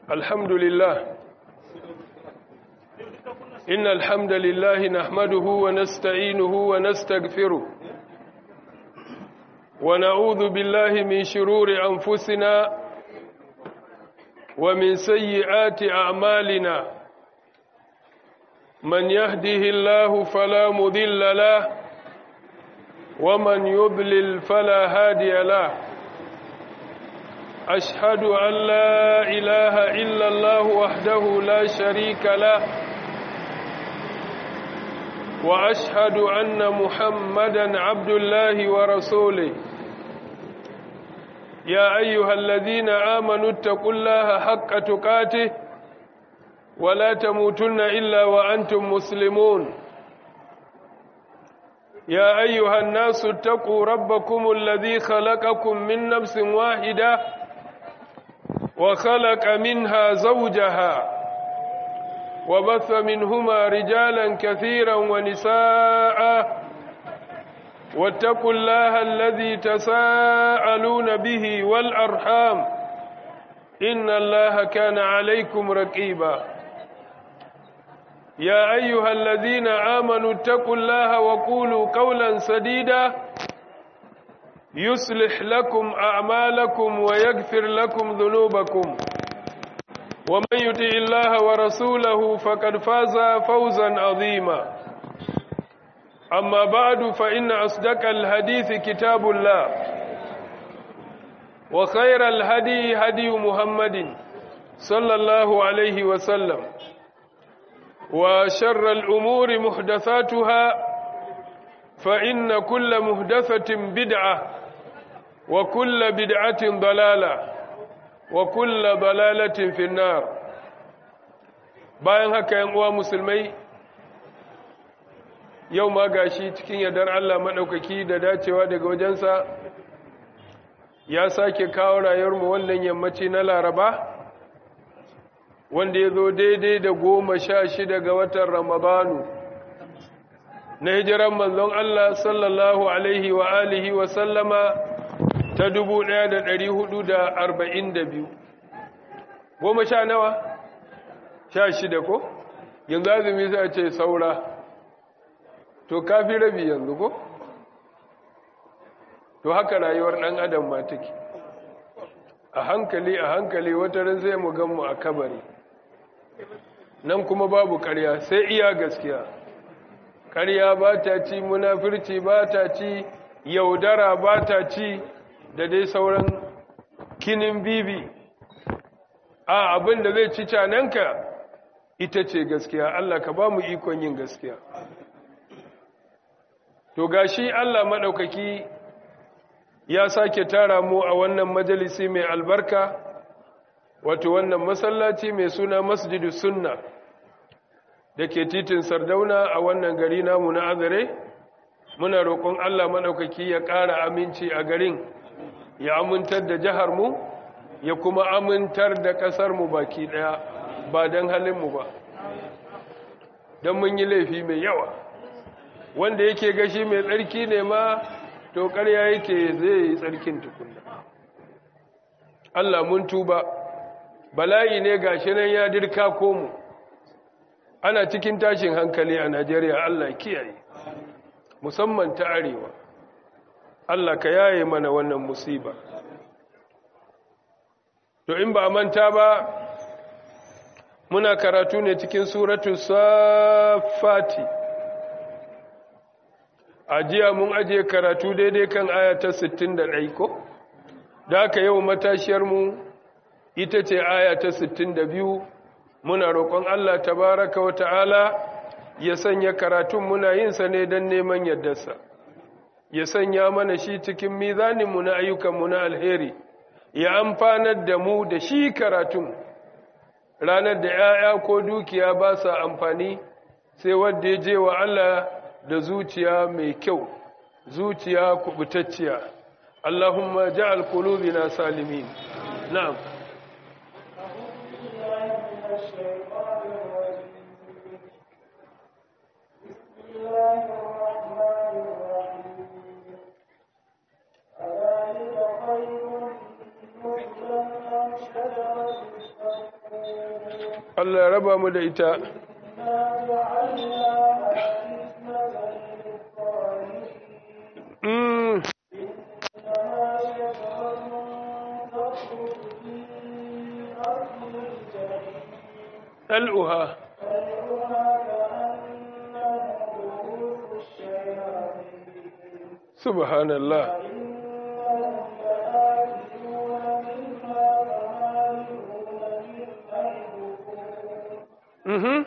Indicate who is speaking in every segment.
Speaker 1: الحمد لله إن الحمد لله نحمده ونستعينه ونستغفره ونعوذ بالله من شرور أنفسنا ومن سيئات أعمالنا من يهده الله فلا مذل له ومن يضلل فلا هادي له أشهد أن لا إله إلا الله وحده لا شريك له وأشهد أن محمدا عبد الله ورسوله يا أيها الذين آمنوا اتقوا الله حق تقاته ولا تموتن إلا وأنتم مسلمون يا أيها الناس اتقوا ربكم الذي خلقكم من نفس واحدة وخلق منها زوجها وبث منهما رجالا كثيرا ونساء واتقوا الله الذي تساءلون به والأرحام إن الله كان عليكم رقيبا يا أيها الذين آمنوا اتقوا الله وقولوا قولا سديدا يصلح لكم أعمالكم ويغفر لكم ذنوبكم ومن يطع الله ورسوله فقد فاز فوزا عظيما أما بعد فإن أصدق الحديث كتاب الله وخير الهدي هدي محمد صلى الله عليه وسلم وشر الأمور محدثاتها فإن كل محدثة بدعة وكل بدعة ضلالة وكل ضلالة في النار bayan haka yan uwa musulmai yau ma gashi cikin yardar Allah maɗaukaki da dacewa daga wajensa ya sake kawo rayuwarmu wannan yammaci na laraba wanda ya zo daidai da goma sha shida ga watan ramadanu na hijiran manzon Allah sallallahu alaihi wa alihi wa sallama ta dubu ɗaya da ɗari hudu da arba'in da biyu goma sha nawa sha shida ko yanzu azumi sai ce saura to kafi rabi yanzu ko to haka rayuwar ɗan adam ma take a hankali a hankali wata ran sai mu gan mu a kabari nan kuma babu ƙarya sai iya gaskiya ƙarya ba ta ci munafirci ba ta ci yaudara ba ta ci da dai sauran kinin bibi a abin da zai ci cananka ita ce gaskiya Allah ka ba mu ikon yin gaskiya to gashi Allah maɗaukaki ya sake tara mu a wannan majalisi mai albarka wato wannan masallaci mai suna masjidu sunna da ke titin sardauna a wannan gari namu na azare muna roƙon Allah maɗaukaki ya ƙara aminci a garin ya amintar da jihar mu ya kuma amintar da ƙasar mu baki ɗaya ba don halinmu ba don mun yi laifi mai yawa wanda yake gashi mai tsarki ne ma to ƙarya yake zai yi tsarkin tukuna Allah mun tuba bala'i ne gashi nan ya dirka komu ana cikin tashin hankali a Najeriya Allah kiyaye musamman ta arewa Allah ka yaye mana wannan musiba to in ba manta ba muna karatu ne cikin suratu safati a jiya mun ajiye karatu daidai kan aya ta 61 ko da aka yau matashiyarmu ita ce aya ta 62 muna roƙon Allah tabaraka wa ta'ala ya sanya karatun muna yin sa ne don neman yardarsa ya sanya mana shi cikin mizaninmu na ayyukanmu na alheri ya amfanar da mu da shi karatun ranar da ‘ya'ya ko dukiya ba sa amfani sai wadda ya je wa Allah da zuciya mai kyau zuciya kubutacciya Allahumma ja'al qulubina salimin na'am
Speaker 2: أذلك خير نزلا أم شجرة الزقوم
Speaker 1: Allah ya raba mu da ita Mm. ɗal'uha subhanallah mhm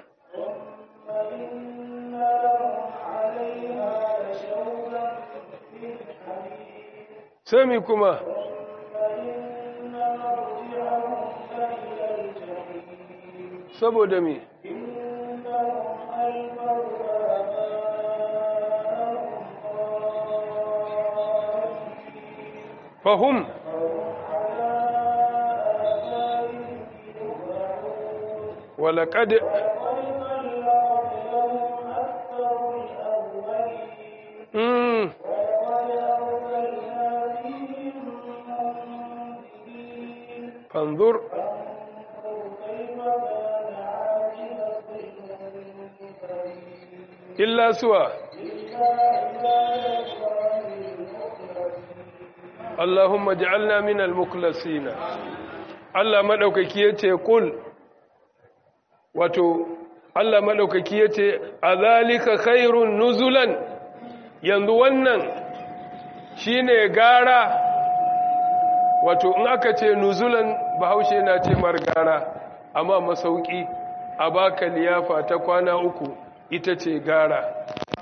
Speaker 1: sami kuma saboda me fahim walaƙad Mm. fanzur illa suwa Allahumma ja'alna minal muklasina Allah madaukaki yace kul wato Allah madaukaki yace azalika khairun nuzulan yanzu wannan shine gara wato in aka ce nuzulan bahaushe na ce margara amma masauki a baka liyafa ta kwana uku ita ce gara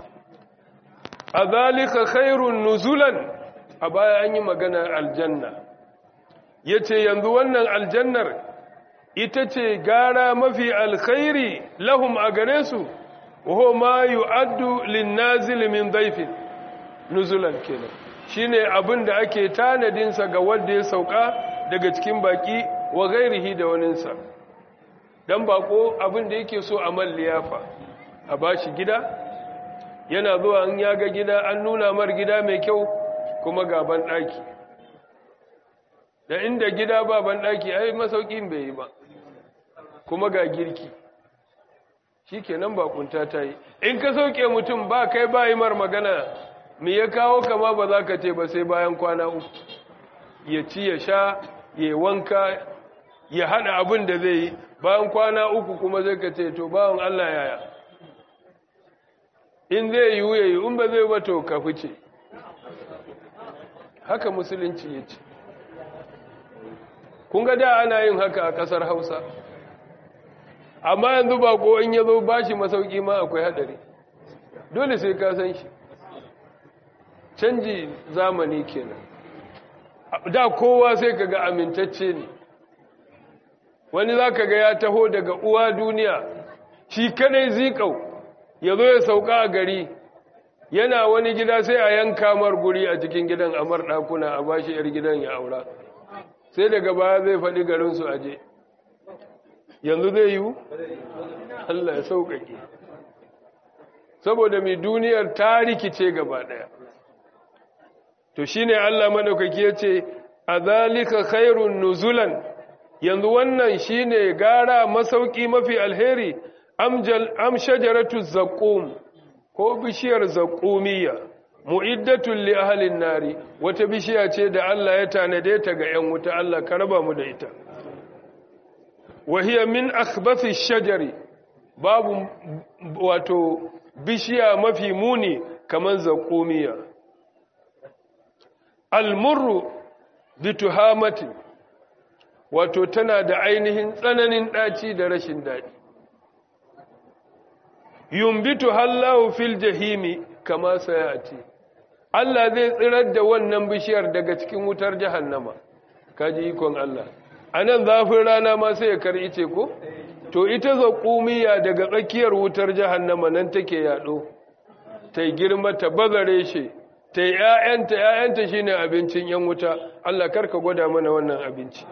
Speaker 1: a zalika khairun nuzulan a baya an yi maganar aljanna ya ce yanzu wannan aljannar ita ce gara mafi alkhairi lahum a gare su waho ma yu'addu linnazil min daifin nuzulan kenan shine abin da ake tanadinsa ga wanda ya sauka daga cikin baki wa gairihi da waninsa dan bako abin da yake so a man liyafa a bashi gida yana zuwa an yaga gida an nuna mar gida mai kyau kuma ga ban daki da inda gida ba ban daki ai masaukin bai yi ba kuma ga girki shikenan bakunta ta yi in ka sauke mutum ba kai ba yi mar magana me ya kawo kama ba za ka ce ba sai bayan kwana uku ya ci ya sha ya wanka ya hada abin da zai yi bayan kwana uku kuma zai ka ce to bawan Allah yaya in zai yi ya yi in ba zai ba to ka fice haka musulunci ya ce kun ga da ana yin haka a kasar hausa amma yanzu ba ko in ya zo ba shi masauki ma akwai hadari dole sai ka san shi canji zamani kenan da kowa sai kaga amintacce ne wani za ka ga ya taho daga uwa duniya shi kadai zikau ya zo ya sauka a gari yana wani gida sai a yanka mar guri a cikin gidan amar ɗakuna a bashi yar gidan ya aura sai daga baya zai faɗi garinsu aje yanzu zai yiwu Allah ya sauƙaƙe saboda mai duniyar ta rikice gaba ɗaya to shine Allah madaukaki yace azalika khairun nuzulan yanzu wannan shine gara masauki mafi alheri amjal am shajaratu zaqum ko bishiyar zaqumiyya mu'iddatun li ahlin nari wata bishiya ce da Allah ya tanade ta ga 'yan wuta Allah ka raba mu da ita wahiya min akhbathi shajari babu wato bishiya mafi muni kaman zaqumiyya almurru bituhamati wato tana da ainihin tsananin ɗaci da rashin daɗi yumbitu hallahu fil jahimi kama sayati Allah zai tsirar da wannan bishiyar daga cikin wutar jahannama kaji ikon Allah anan zafin rana ma sai ya kar'ice ko to ita zaqumiya daga tsakiyar wutar jahannama nan take yado ta girma ta bazare shi ta yi ‘ya'yanta ‘ya'yanta shi ne abincin ‘yan wuta Allah karka gwada mana wannan abinci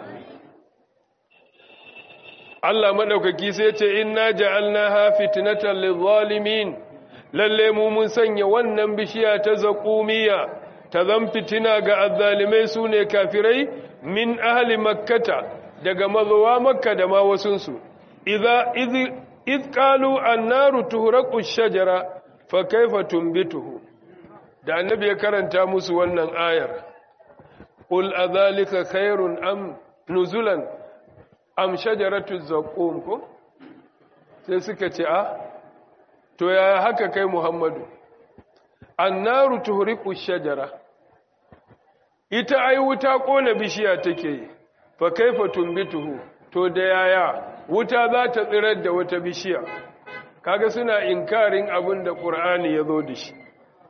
Speaker 1: Allah maɗaukaki sai ce inna ja'alna ha fitnatan lizalimin lalle mu mun sanya wannan bishiya ta zaƙumiya ta zan fitina ga azzalimai su ne kafirai min ahli makkata daga mazowa makka da ma wasunsu idza idh qalu an-naru tuhraqu ash-shajara fa kayfa tunbituhu da annabi ya karanta musu wannan ayar qul adhalika khairun am nuzulan am shajaratu zaqum ko sai suka ce a to yaya haka kai muhammadu annaru tuhriqu shajara ita ai wuta kona bishiya take yi fa kaifa tumbituhu to da yaya wuta za ta tsirar da wata bishiya kaga suna inkarin abin da qur'ani yazo da shi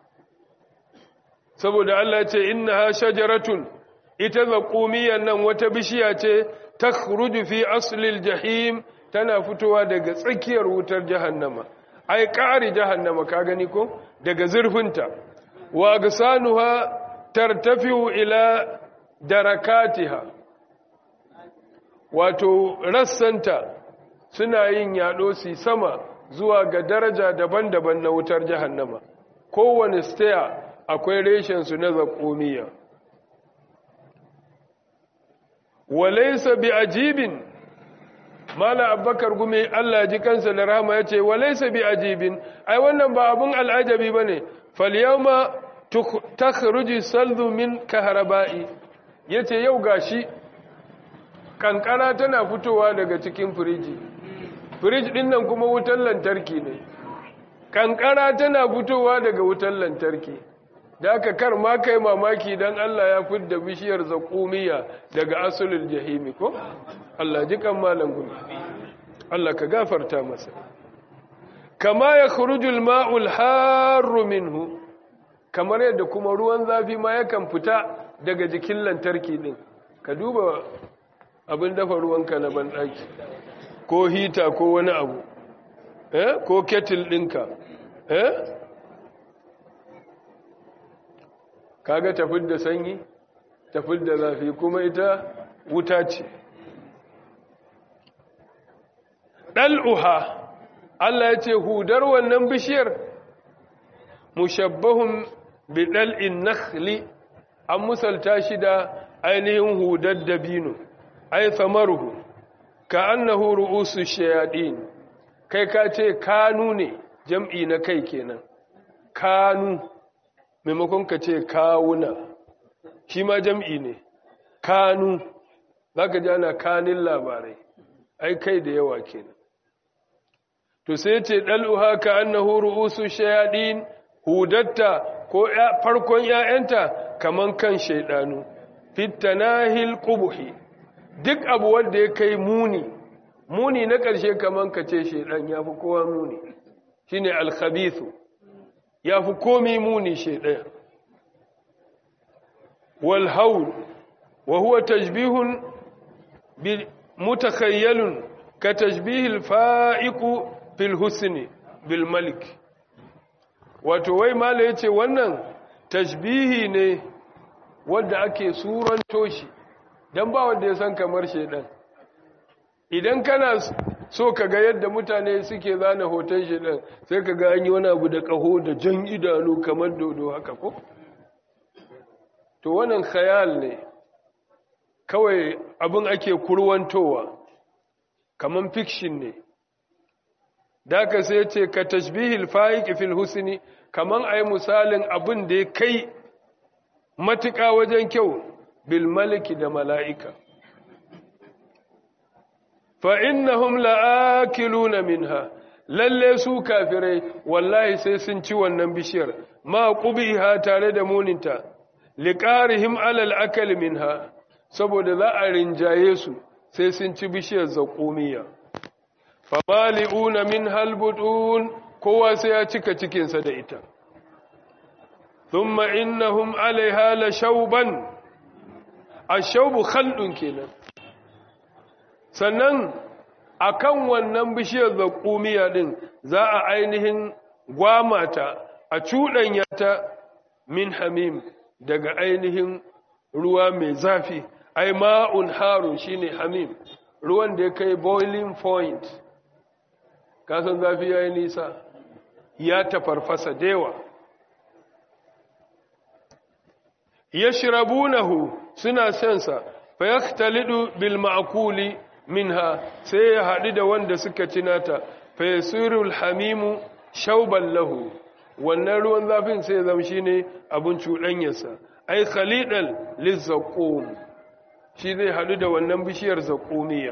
Speaker 1: saboda Allah ce innaha shajaratun ita zaqumiyan nan wata bishiya ce takhruju fi aslil jahim tana fitowa daga tsakiyar wutar jahannama ai ƙari jahannama ka gani ko daga zurfinta wa gsanuha tartafiu ila darakatiha wato rassanta suna yin yaɗo su sama zuwa ga daraja daban-daban na wutar jahannama kowane staya akwai reshen su na zakomiya walaysa bi ajibin mala abbakar gume Allah ji kansa da rahama ya ce walaisa bi ajibin ai wannan ba abun al'ajabi ba ne falyama takhruji saldu min kahraba'i yace yau gashi kankara tana fitowa daga cikin firiji firij din nan kuma wutar lantarki ne kankara tana fitowa daga wutar lantarki da aka kar ma kai mamaki dan Allah ya fidda bishiyar zakumiya daga asulul jahimi ko Allah ji kan malam gumi Allah ka gafarta masa kama ya khurujul ma'ul harru minhu kamar yadda kuma ruwan zafi ma yakan fita daga jikin lantarki din ka duba abin dafa ruwanka na banɗaki ko hita ko wani abu eh ko kettle ɗinka eh kaga tafid da sanyi tafid da zafi kuma ita wuta ce ɗal'uha Allah ya ce hudar wannan bishiyar mushabbahun bi ɗal'in nakhli an musalta shi da ainihin hudar dabino ai samaruhu ka annahu ru'usu shayaɗin kai ka ce kanu ne jam'i na kai kenan kanu maimakon ka ce kawuna shi ma jam'i ne kanu za ka ji ana kanin labarai ai kai da yawa kenan to sai ce ɗal'uha ka annahu ru'usu shayaɗin hudatta ko farkon ‘ya'yanta kaman kan shaidanu fitanahil ƙubuhi duk abu wanda ya kai muni muni na ƙarshe kaman ka ce shaidan ya fi kowa muni shi ne alkhabithu ya fi komi muni shaidan walhaul wa huwa tajbihun mutakhayyalun ka tajbihil fa'iku fil husni bil malik wato wai mala yace wannan tashbihi ne wanda ake suranto shi dan ba wanda ya san kamar shedan idan kana so ka ga yadda mutane suke zana hoton shedan sai ka ga an yi wani abu da kaho da jan idanu kamar dodo haka ko to wannan khayal ne kawai abin ake kurwantowa kamar fiction ne da ka sai ce ka tashbihil fa'iq fil husni kaman ayi misalin abin da ya kai matuƙa wajen kyau bil maliki da mala'ika fa innahum la'akiluna minha lalle su kafirai wallahi sai sun ci wannan bishiyar ma qubiha tare da muninta liqarihim alal akal minha saboda za a rinjaye su sai sun ci bishiyar zaqumiya famali'una min halbutun kowa sai ya cika cikinsa da ita thumma innahum alaiha la shauban ashaubu khaldun kenan sannan akan wannan bishiyar zakumiya din za a ainihin gwamata a cuɗanya ta min hamim daga ainihin ruwa mai zafi ai ma'un harun shine hamim ruwan da ya kai boiling point kasan zafi ya yi nisa ya tafarfasa dewa ya shirabunahu suna sensa fa ya talidu bil ma'akuli minha sai ya haɗu da wanda suka cinata fa yasirul hamimu shauban lahu wannan ruwan zafin sai zama shine abun cuɗanyarsa ai khalidal lizzaqum shi zai haɗu da wannan bishiyar zaqumiya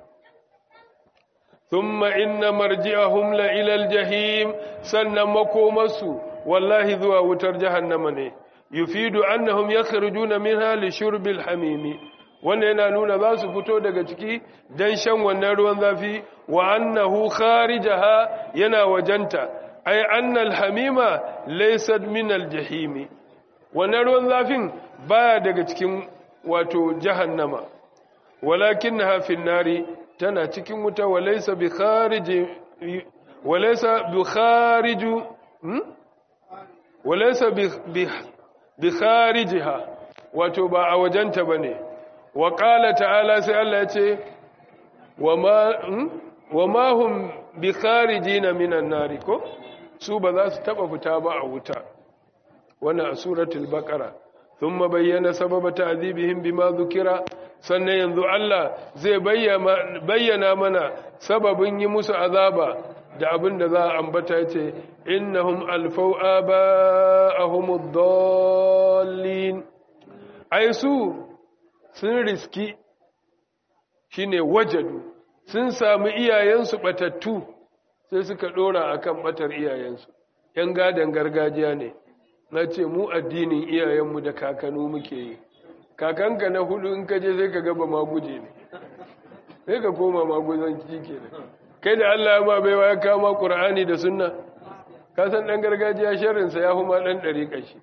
Speaker 1: thumma inna marji'ahum la ila aljahim sannan makomarsu wallahi zuwa wutar jahannama ne yufidu annahum yakhrujuna minha li shurbil hamimi wanda yana nuna za su fito daga ciki dan shan wannan ruwan zafi wa annahu kharijaha yana wajanta ay anna alhamima laysat min aljahimi wannan ruwan zafin baya daga cikin wato jahannama walakinnaha fi nari tana cikin wuta walaysa bi khariji walaysa bi khariju walaysa bi bi kharijiha wato ba a wajenta bane wa qala ta'ala sai Allah ya ce wama wama hum bi kharijina minan nari ko su ba za su taba fita ba a wuta wannan a suratul baqara thumma bayyana sababa ta'dhibihim bima dhukira sannan yanzu Allah zai bayyana mana sababin yi musu azaba da abin da za a ambata yace innahum alfau aba'ahum ad-dallin ai su sun riski shine wajadu sun samu iyayensu batattu sai suka dora akan batar iyayensu yan gadan gargajiya ne na ce mu addinin iyayenmu da kakanu muke yi kakanka na hudu in kaje sai ka gaba maguje ne sai ka koma maguzanci ke kai da Allah ma baiwa ya kama Qur'ani da sunna ka san dan gargajiya sharrinsa ya huma dan dari kashi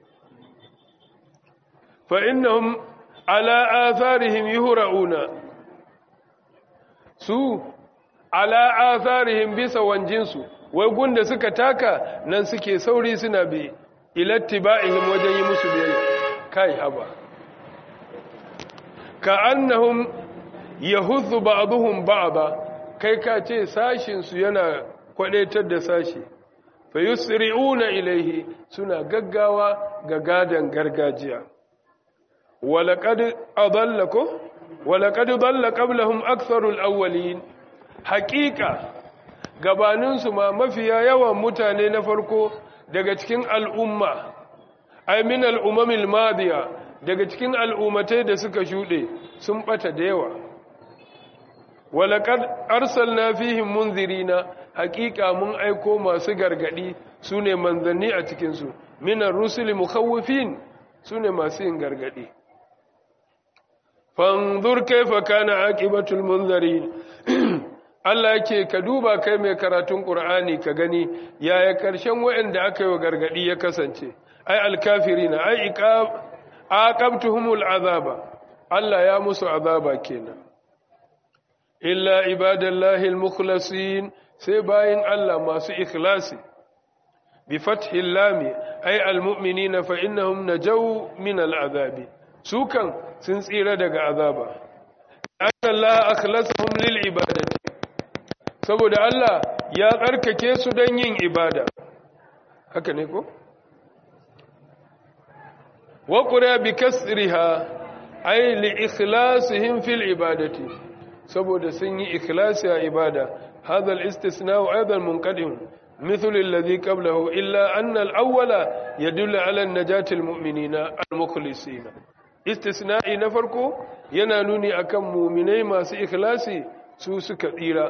Speaker 1: fa innahum ala atharihim yuhra'una su ala atharihim bisa wanjinsu wai gunda suka taka nan suke sauri suna bi ilattiba'ihim wajen yi musu biyayya kai haba ka annahum yahudhu ba'dhum ba'da kai ka ce sashin su yana kwadaitar da sashi fa yusri'una ilaihi suna gaggawa ga gadan gargajiya walaqad adallakum walaqad dalla qablahum aktharul awwalin haqiqa gabaninsu ma mafiya yawan mutane na farko daga cikin al'umma ay min al'umamil madiya daga cikin al'ummatai da suka shuɗe sun ɓata da yawa walaƙar arsalna fihim munzirina haƙiƙa mun aiko masu gargaɗi su ne manzanni a cikinsu minan rusuli mukhawifin su ne masu yin gargaɗi fanzur kaifa kana aqibatul munzirin Allah yake ka duba kai mai karatun Qur'ani ka gani yaya karshen waɗanda aka yi wa gargadi ya kasance ai alkafirina ai iqab aqabtuhumul azaba Allah ya musu azaba kenan illa ibadallahi almukhlasin sai bayin Allah masu ikhlasi bi fathil lam ai almu'minina fa innahum najaw min al'azabi su kan sun tsira daga azaba Allah akhlasahum lil ibadati saboda Allah ya tsarkake su don yin ibada haka ne ko? waƙura bi kasriha ai li ikhlasihim fil ibadati saboda sun yi ikhlasi a ibada hadha al-istisna'u aidan munqadim مثل الذي قبله إلا أن الأول يدل على النجاة المؤمنين المخلصين استثناء نفركو ينانوني أكم مؤمنين ما سي إخلاسي سوسك إيرا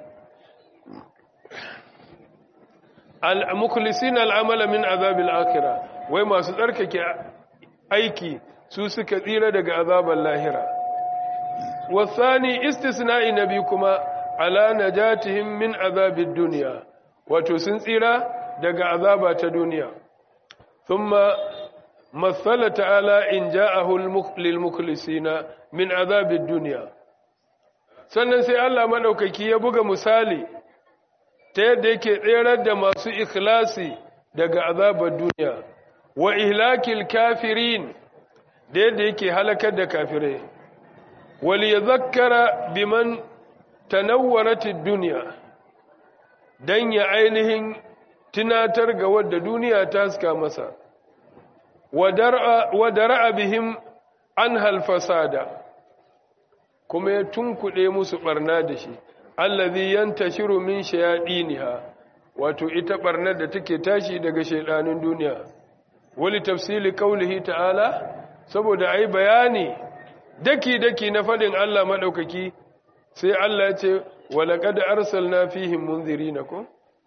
Speaker 1: al-mukhlisin al'amala min azabil akhirah wai masu tsarkake aiki su suka tsira daga azaban lahira wasani istisna'i nabi kuma ala najatihim min azabid dunya wato sun tsira daga azaba ta duniya thumma masala ta'ala in ja'ahu lil mukhlisina min azabid dunya sannan sai Allah madaukaki ya buga misali ta yadda yake tserar da masu ikhlasi daga azabar duniya wa ihlakil kafirin da yadda yake halakar da kafirai wal yadhakkara biman tanawwaratid dunya dan ya ainihin tunatar ga wadda duniya ta suka masa wa dar'a bihim an fasada kuma ya tunkuɗe musu barna da shi allazi yantashiru min shayadiniha wato ita barnar da take tashi daga shaidanin duniya wali tafsili qaulihi ta'ala saboda ai bayani daki daki na fadin Allah madaukaki sai Allah ya ce walaqad arsalna fihim munzirina ko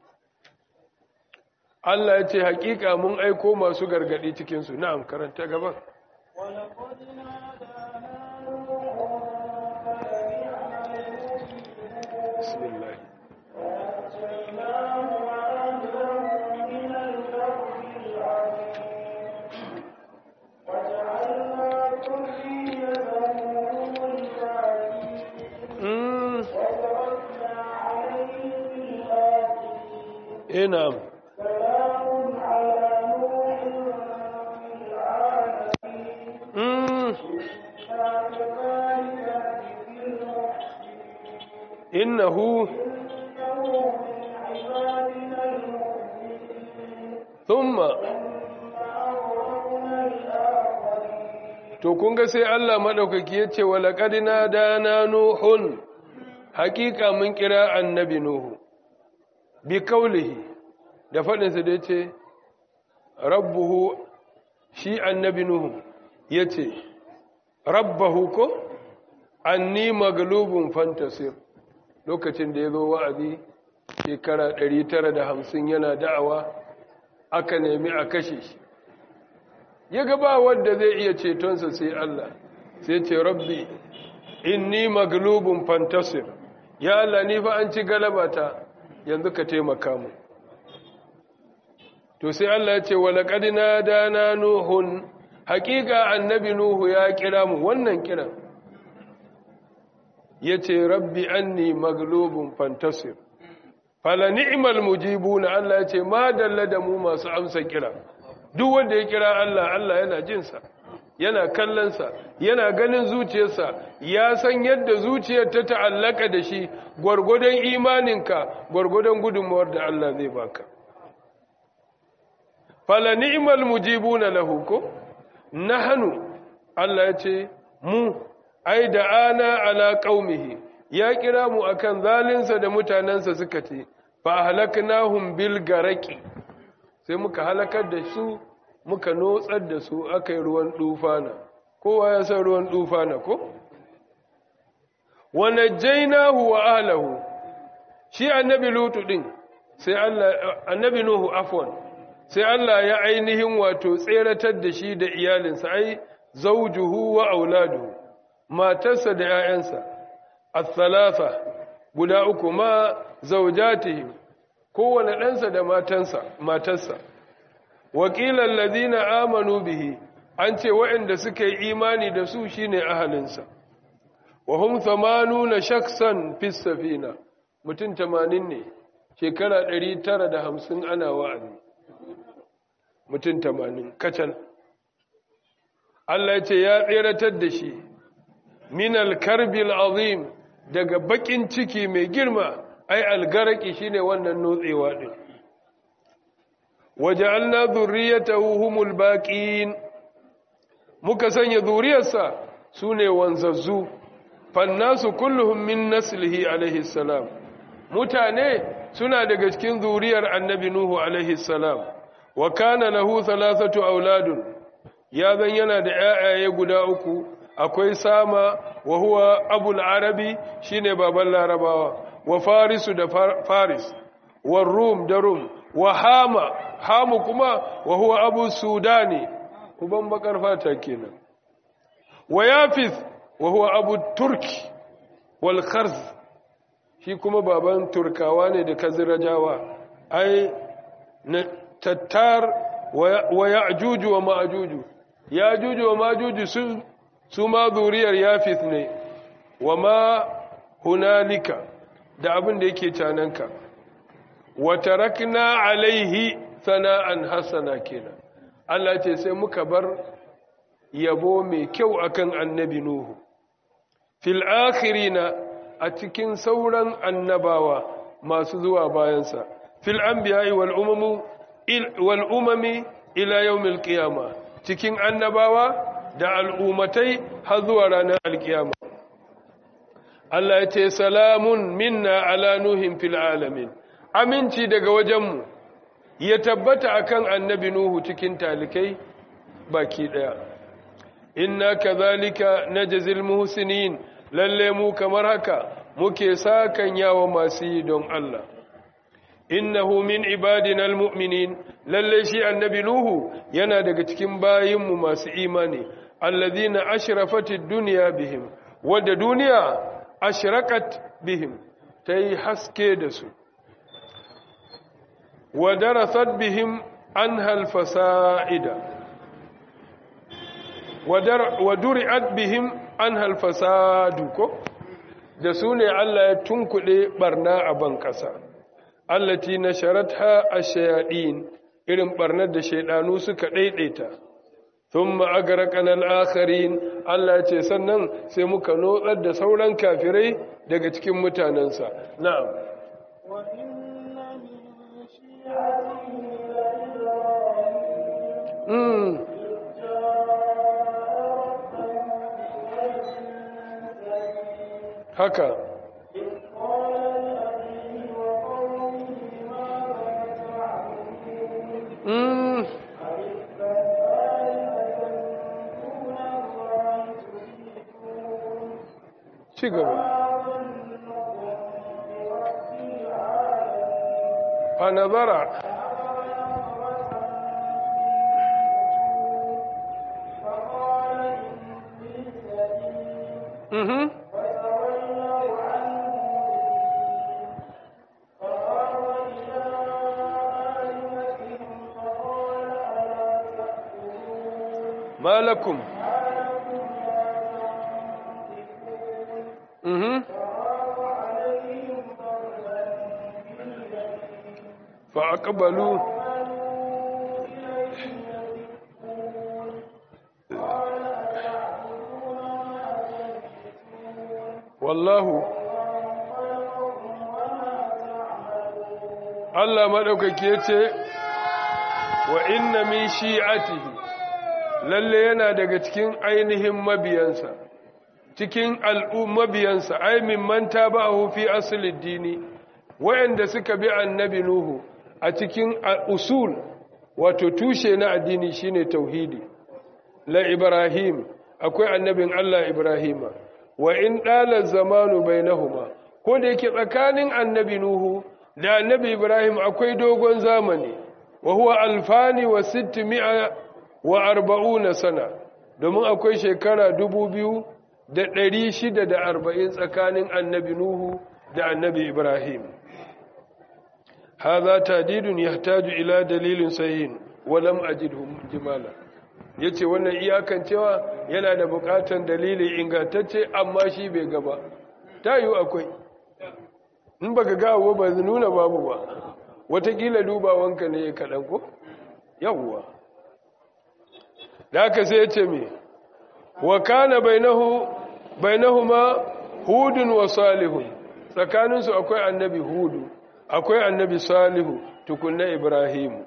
Speaker 1: Allah ya ce hakika mun aiko masu gargadi cikin su na'am karanta gaban
Speaker 2: ولقد نادانا
Speaker 1: bismillah
Speaker 2: ونجيناه وأهله من الكرب العظيم وجعلنا ذريته هم الباقين
Speaker 1: mm
Speaker 2: وتركنا عليه في الآخرين
Speaker 1: eh na'am
Speaker 2: سلام على نوح في العالمين
Speaker 1: mm
Speaker 2: إنا كذلك نجزي المحسنين
Speaker 1: innahu
Speaker 2: إنه من عبادنا المؤمنين
Speaker 1: thumma
Speaker 2: ثم أغرقنا الآخرين
Speaker 1: to kun ga sai Allah madaukaki yace walaqad nadana nuhun hakika mun kira annabi nuhu bi kaulihi da fadin sa da yace rabbuhu shi annabi nuhu yace rabbahu ko anni maglubun fantasir lokacin da yazo wa'azi shekara 950 yana da'awa aka nemi a kashe shi ya ga ba wanda zai iya cetonsa sai Allah sai ce rabbi inni maglubun fantasir ya Allah ni fa an ci galabata yanzu ka taimaka mu to sai Allah ya ce walaqad nadana nuhun haqiqa annabi nuhu ya kira mu wannan kiran yace rabbi anni maglubun fantasir fala ni'mal mujibuna Allah ya ce ma dalla da mu masu amsa kira duk wanda ya kira Allah Allah yana jinsa yana kallonsa yana ganin zuciyarsa ya san yadda zuciyar ta ta'allaka da shi gwargwadon imaninka gwargwadon gudunmawar da Allah zai baka fala ni'mal mujibuna lahu ko nahnu Allah ya ce mu ai da ana ala qaumihi ya kira mu akan zalinsa da mutanansa suka ce fa halaknahum bil garaqi sai muka halakar da su muka notsar da su aka yi ruwan dufana kowa ya san ruwan dufana ko wa najjaynahu wa ahlihi shi annabi lutu din sai Allah annabi nuhu afwan sai Allah ya ainihin wato tseratar da shi da iyalinsa ai zawjuhu wa auladuhu matarsa da 'ya'yansa al-thalatha guda uku ma zawjatihim kowane ɗansa da matansa matarsa wakilan ladina amanu bihi an ce waɗanda suka yi imani da su shine ahalinsa wa hum thamanuna shaksan fi safina mutum 80 ne shekara 950 ana wa'azi mutum 80 kacal Allah ya ce ya tseratar da shi min al-karbil azim daga bakin ciki mai girma ai algaraki shine wannan notsewa din waja'alna dhurriyyatahu humul baqin muka sanya zuriyarsa sune wanzazzu fannasu kulluhum min naslihi alaihi salam mutane suna daga cikin zuriyar annabi nuhu alaihi salam wa kana lahu thalathatu auladun ya zan yana da ƴaƴaye guda uku akwai sama wa huwa abul arabi shine baban larabawa wa farisu da faris wa rum da rum wa hama hamu kuma wa huwa abu sudani uban bakar fata kenan wa yafis wa huwa abu turki wal kharz shi kuma baban turkawa ne da kazirajawa ai na tattar wa ya'juju wa ma'juju ya'juju wa ma'juju su su ma zuriyar yafis ne wa ma hunalika da abin da yake cananka wa tarakna alaihi sana'an hasana kenan Allah ce sai muka bar yabo mai kyau akan annabi nuhu fil akhirina a cikin sauran annabawa masu zuwa bayansa fil anbiya'i wal umamu wal umami ila yawmil qiyama cikin annabawa da al'umatai har zuwa ranar alkiyama Allah ya ce salamun minna ala nuhin fil alamin aminci daga wajenmu ya tabbata akan annabi nuhu cikin talikai baki daya inna kadhalika najzil muhsinin lalle mu kamar haka muke sakan yawa masu yi don Allah innahu min ibadina almu'minin lalle shi annabi nuhu yana daga cikin bayinmu masu imani alladhina ashrafatid dunya bihim wadda duniya ashrakat bihim tayi haske da su wa darasat bihim anha alfasaida wa duri'at bihim anha alfasadu ko da su ne Allah ya tunkuɗe barna a ban ƙasa allati nasharatha ash-shayatin irin barnar da shaydanu suka daidaita thumma agraqana al-akharin Allah ya ce sannan sai muka notsar da sauran kafirai daga cikin mutanansa na'am
Speaker 2: wa inna min shi'atihi la
Speaker 1: mm haka mm ci gaba fa nazara mhm ما لكم mhm فأقبلوا والله Allah maɗaukaki ya ce wa inna min shi'atihi lalle yana daga cikin ainihin mabiyansa cikin mabiyansa ai min manta ba'ahu fi aslid dini wayanda suka bi annabi nuhu a cikin usul wato tushe na addini shine tauhidi la ibrahim akwai annabin Allah ibrahima wa in dala zamanu bainahuma ko da yake tsakanin annabi nuhu da annabi ibrahim akwai dogon zamani wa huwa alfani wa sittimi'a wa arba'una sana domin akwai shekara dubu biyu da ɗari shida da arba'in tsakanin annabi nuhu da annabi ibrahim haza tadidun yahtaju ila dalilin sahihin walam ajidhu jimala yace wannan iyakan cewa yana da bukatan dalili ingantacce amma shi bai gaba ta yiwu akwai in baka ga abu ba nuna babu ba watakila dubawanka ne kaɗan ko yawwa da aka sai ce me wa kana bainahu bainahuma hudun wa salihun tsakaninsu akwai annabi hudu akwai annabi salihu tukunna ibrahim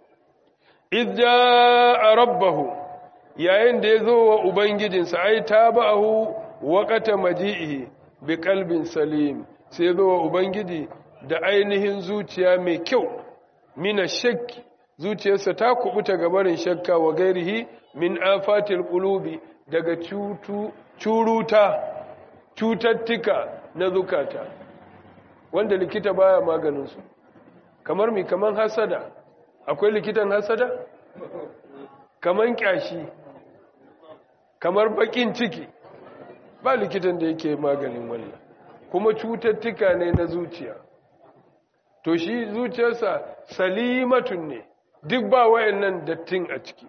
Speaker 1: idda rabbahu yayin da ya zo wa ubangijinsa ai tabahu waqata maji'ihi bi qalbin salim sai zo wa ubangiji da ainihin zuciya mai kyau mina shakki zuciyarsa ta kubuta gabarin shakka wa gairihi min afatil qulubi daga cutu curuta cutattuka na zukata wanda likita baya maganin su kamar mi kaman hasada akwai likitan hasada kaman kyashi kamar bakin ciki ba likitan da yake maganin wannan kuma cututtuka ne na zuciya to shi zuciyarsa salimatun ne duk ba wayannan dattin a ciki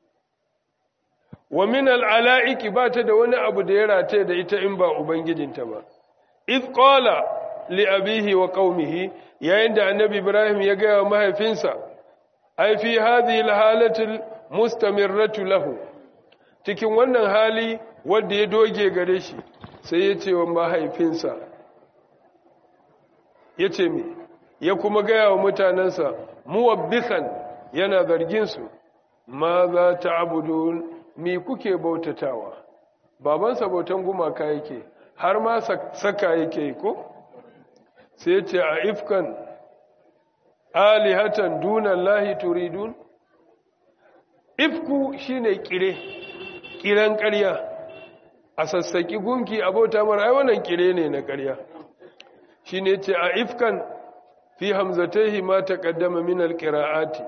Speaker 1: wa min al'ala'iki ba ta da wani abu da ya rataye da ita in ba ubangijinta ba iz qala li abihi wa qaumihi yayin da annabi ibrahim ya ga mahaifinsa ai fi hadhihi alhalati mustamirratu lahu cikin wannan hali wanda ya doge gare shi sai ya ce wa mahaifinsa ya ce me ya kuma gaya wa mutanensa muwabbikan yana zarginsu ma za ta abudun mi kuke bautatawa babansa bautan gumaka yake har ma saka yake ko sai ce a ifkan alihatan dunan lahi turidun ifku shine kire kiran ƙarya a sassaki gunki abota mara ai wannan kire ne na ƙarya shine ce a ifkan fi hamzataihi ma taqaddama min alqira'ati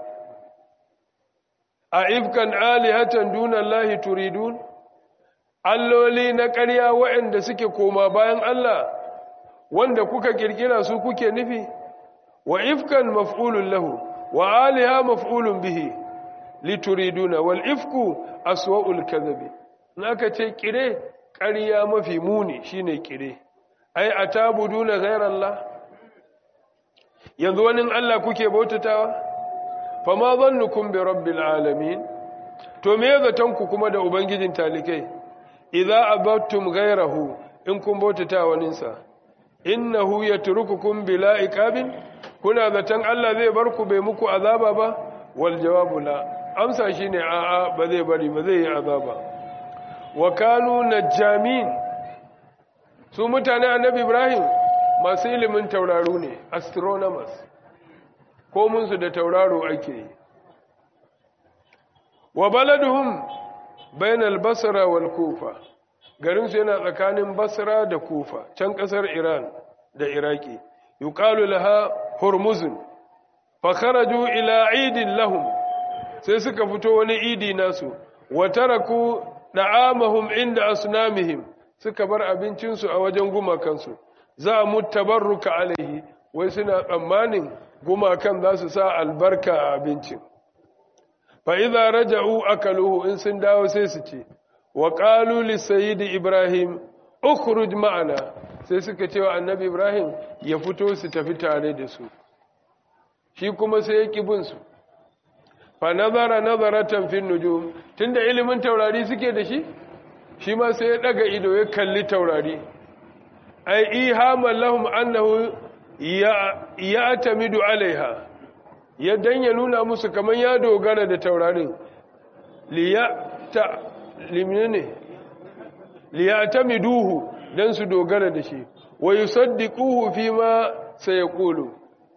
Speaker 1: a ifkan alihatan dunan lahi turidun alloli na ƙarya waɗanda suke koma bayan Allah wanda kuka kirkira su kuke nufi wa ifkan maf'ulun lahu wa aliha maf'ulun bihi lituriduna wal ifku aswa'ul kadhabi naka ce kire ƙarya mafi muni shine kire ai atabuduna ghayrallah yanzu wani Allah kuke bautatawa fama zannukum bi rabbil alamin to me zaton ku kuma da ubangijin talikai idza abattum ghayrahu in kun bautata waninsa innahu yatrukukum bila iqabin kuna zaton Allah zai bar ku bai muku azaba ba wal jawabu la amsa shine a a ba zai bari ba zai yi azaba wa kanu najjamin su mutane annabi Ibrahim masu ilimin tauraro ne astronomers ko mun su da tauraro ake yi wa baladuhum bainal basra wal kufa garin su yana tsakanin basra da kufa can kasar iran da iraki yuqalu laha hurmuzun fa kharaju ila idin lahum sai suka fito wani idi nasu wa taraku da'amahum inda asnamihim suka bar abincinsu a wajen gumakansu za mu tabarruka alaihi wai suna tsammanin gumakan za su sa albarka a abincin fa'iza raja'u akaluhu in sun dawo sai su ce wa ƙalu lissayidi ibrahim ukhruj ma'ana sai suka ce wa annabi ibrahim ya fito su tafi tare da su shi kuma sai ya ƙi su fa nazara nazaratan fin nujum tunda ilimin taurari suke da shi shi ma sai ya daga ido ya kalli taurari ai ihaman lahum annahu ya tamidu alaiha ya dan ya nuna musu kamar ya dogara da taurarin liyata limne liyatamiduhu dan su dogara da shi wa yusaddiquhu fima sayaqulu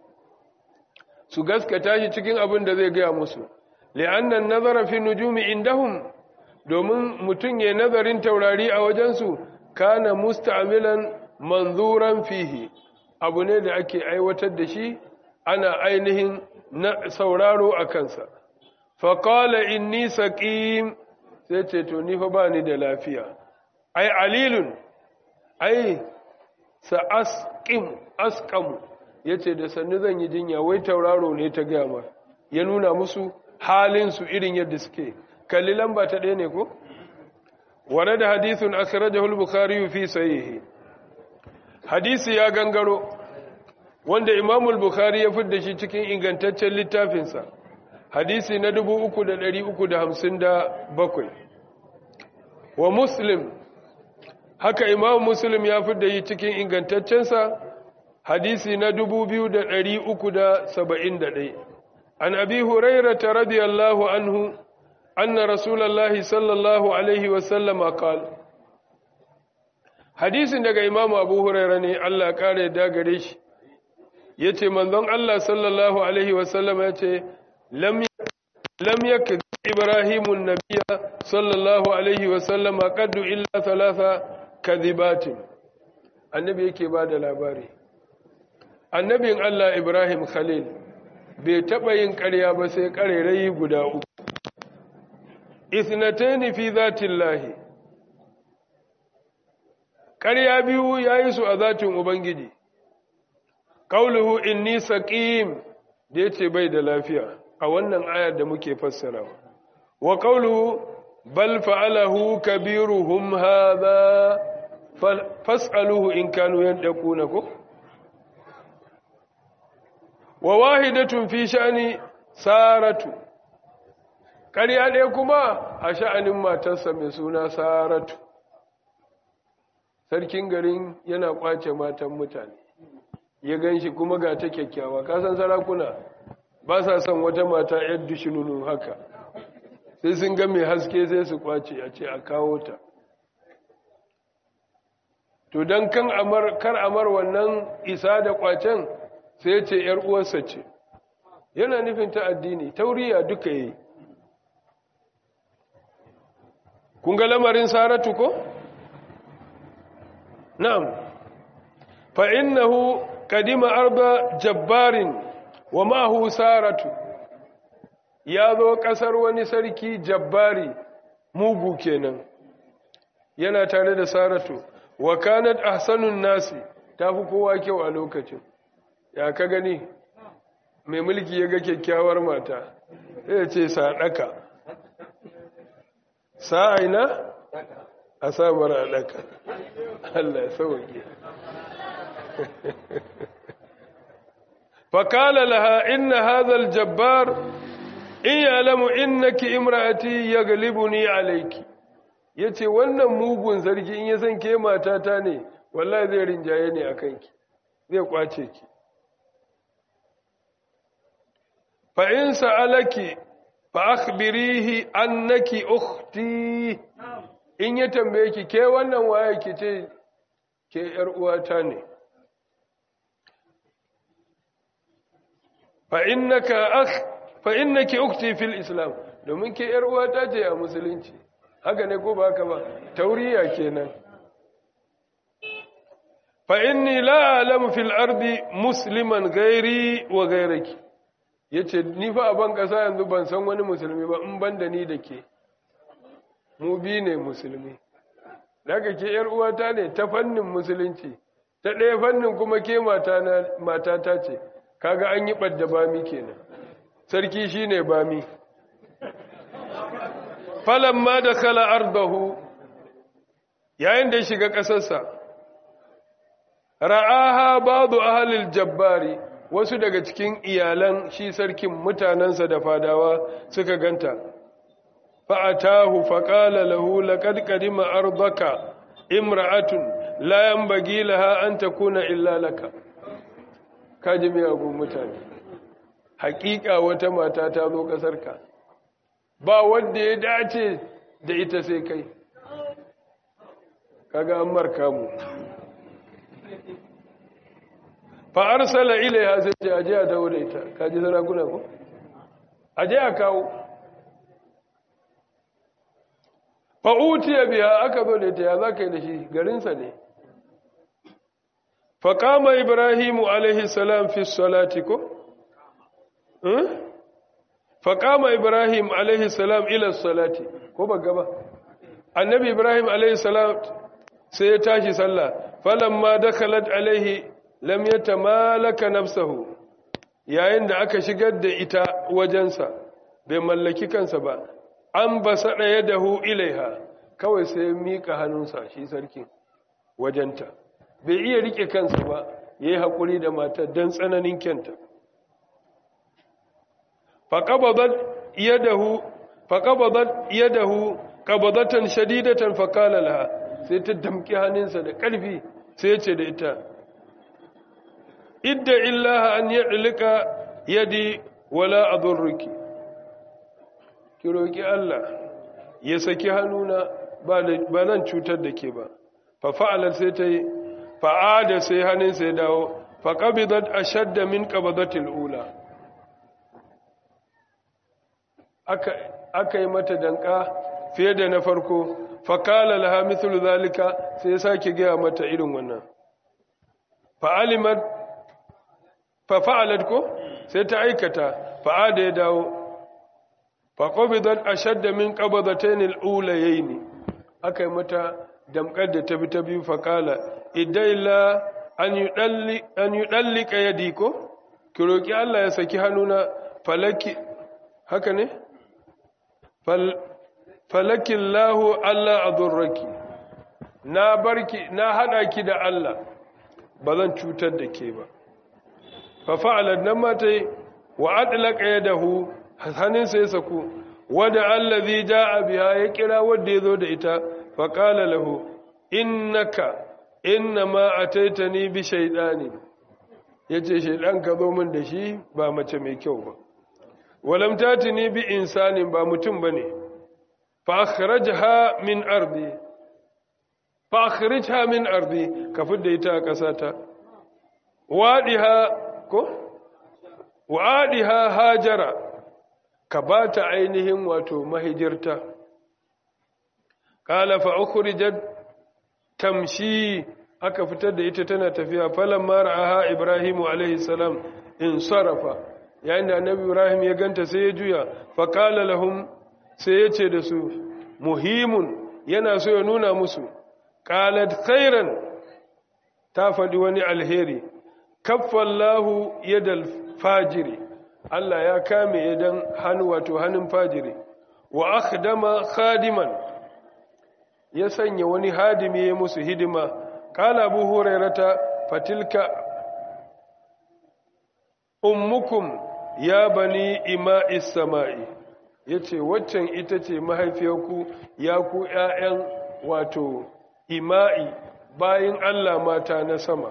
Speaker 1: su gaskata shi cikin abin da zai gaya musu li'annan nazara fi nujumi indahum domin mutum ya nazarin taurari a wajensu kana musta'milan manzuran fihi abu ne da ake aiwatar da shi ana ainihin na sauraro a kansa faƙala inni saƙim sai ce to ni fa ba ni da lafiya ai alilun ai sa'asƙim asƙamu ya ce da sannu zan yi jinya wai tauraro ne ta gama ya nuna musu halinsu irin yadda suke kalli lamba ta ɗaya ne ko? wane da hadithun akirajahul bukari fi sahihi hadisi ya gangaro wanda imamul bukhari ya fidda shi cikin ingantaccen littafinsa hadisi na 3357 wa muslim haka imam muslim ya fidda shi cikin ingantaccensa hadisi na 2371 an abi hurairata radiyallahu anhu anna rasulullahi sallallahu alaihi wasallama qala hadisin daga imamu abu huraira ne Allah kare da gare shi ya ce manzon Allah sallallahu Alaihi wasallam ya ce lam yaka ibrahimun nabiya sallallahu Alaihi wasallam a kaddu illa talata kazibatin annabi yake ba da labari annabin Allah Ibrahim Khalil bai taɓa yin ƙarya ba sai ƙarerayi guda uku isnataini fi zatin lahi ƙarya biyu ya yi su a zatin Ubangiji, ƙauluhu inni saƙim da ya ce bai da lafiya a wannan ayar da muke fassara. Wa ƙauluhu bal fa'alahu kabiruhum haza fas'aluhu in kanu yadda kuna ko? Wa wahidatun fi sha'ani saratu, ƙarya ɗaya kuma a sha'anin matarsa mai suna saratu. sarkin garin yana kwace matan mutane ya gan shi kuma ga ta kyakkyawa kasan sarakuna ba sa son wata mata yar dushinunu haka sai sun ga mai haske sai su kwace a ce a kawo ta to don kan amar kar amar wannan isa da kwacen sai ce ‘yar uwarsa ce yana nufin ta addini tauriya duka yi kun ga lamarin saratu ko? na'am fa innahu kadima arba jabbarin wa mahu saratu ya zo ƙasar wani sarki jabbari mugu kenan yana tare da saratu wa kanat ahsanun nasi tafi kowa kyau a lokacin ya ka gani mai mulki ya ga kyakkyawar mata sai ya ce sadaka sa'aina a samar a daka Allah ya sauke fakala laha inna hadhal jabbar in ya'lamu innaki imra'ati yaghlibuni alayki yace wannan mugun sarki in ya san ke matata ne wallahi zai rinjaye ne akan ki zai kwace ki fa in sa'alaki fa akhbirihi annaki ukhti in ya tambaye ki ke wannan waye ki ce ke yar uwata ne fa innaka akh fa innaki ukhti fil islam domin ke yar uwata ce a musulunci haka ne ko ba haka ba tauriya kenan fa inni la a'lamu fil ardi musliman ghairi wa ghairaki yace ni fa a ban kasa yanzu ban san wani musulmi ba in banda ni da ke mu bi ne musulmi daga ke yar uwata ne ta fannin musulunci ta ɗaya fannin kuma ke mata ta ce kaga an yi ɓadda bami kenan sarki shine bami falamma da kala ardahu yayin da ya shiga ƙasarsa ra'aha ba'du ahlil jabbari wasu daga cikin iyalan shi sarkin mutanensa da fadawa suka ganta fa'atahu faqala lahu laqad qadima ardaka imra'atun la yanbaghi laha an takuna illa laka kaji miyagun mutane hakika wata mata ta zo ƙasarka ba wanda ya dace da ita sai kai kaga an marka mu fa arsala ilaiha sai ce aje a dawo da ita kaji sarakuna ko aje a kawo fa utiya biya aka zo da ita ya za ka yi da shi garinsa ne fa kama ibrahimu alaihi salam fi salati ko fa kama ibrahim alaihi salam ila salati ko ba gaba annabi ibrahim alaihi salam sai ya tashi sallah falamma dakhalat alaihi lam yatamalaka nafsahu yayin da aka shigar da ita wajensa bai mallaki kansa ba an basada yadahu ilaiha kawai sai ya mika hannunsa shi sarkin wajenta bai iya rike kansa ba yayi hakuri da matar dan tsananin kyanta faqabadat yadahu faqabadat yadahu qabadatan shadidatan faqala laha sai ta damki hannunsa da ƙarfi sai ya ce da ita idda illaha an yadlika yadi wala adurruki ki roki Allah ya saki hannuna ba ba zan cutar da ke ba fa fa'alat sai ta yi fa'ada sai hannunsa ya dawo fa qabidat ashadda min qabadatil ula aka aka yi mata danka fiye da na farko fakala laha mithlu zalika sai sake gaya mata irin wannan fa'alimat fa fa'alat ko sai ta aikata fa'ada ya dawo fa qabidat ashadda min qabadatayn al-ulayayn akai mata damkar da ta bi ta biyu fakala idailla an yudalli an yudallika yadi ko ki roki Allah ya saki hannuna falaki haka ne fal falakin lahu Allah a zurraki na barki na haɗa ki da Allah ba zan cutar da ke ba fa fa'alar nan mata yi wa adlaka ya dahu hannunsa ya saku wadda allazi ja'a biya ya kira wadda ya zo da ita fa qala lahu innaka innama ataitani bi shaytani yace shaydan ka zo min da shi ba mace mai kyau ba walam tatini bi insanin ba mutum bane فأخرجها من أرضي fa akhrijha min ardi ka fidda ita a ƙasata wadiha ko wadiha hajara ka bata ainihin wato mahijirta qala fa ukhrijat tamshi aka fitar da ita tana tafiya falan mara'aha ibrahimu alaihi salam in sarafa yayin da annabi ibrahim ya ganta sai ya juya fa qala lahum sai ya ce da su muhimun yana so ya nuna musu qalat khairan ta faɗi wani alheri kaffallahu yadal fajiri Allah ya kame yadan hannu wato hannun fajiri wa akhdama khadiman ya sanya wani hadimi ya musu hidima qala abu hurairata fatilka ummukum ya bani ima'is sama'i yace waccan ita ce mahaifiyarku ya ku ƴaƴan wato ima'i bayin Allah mata na sama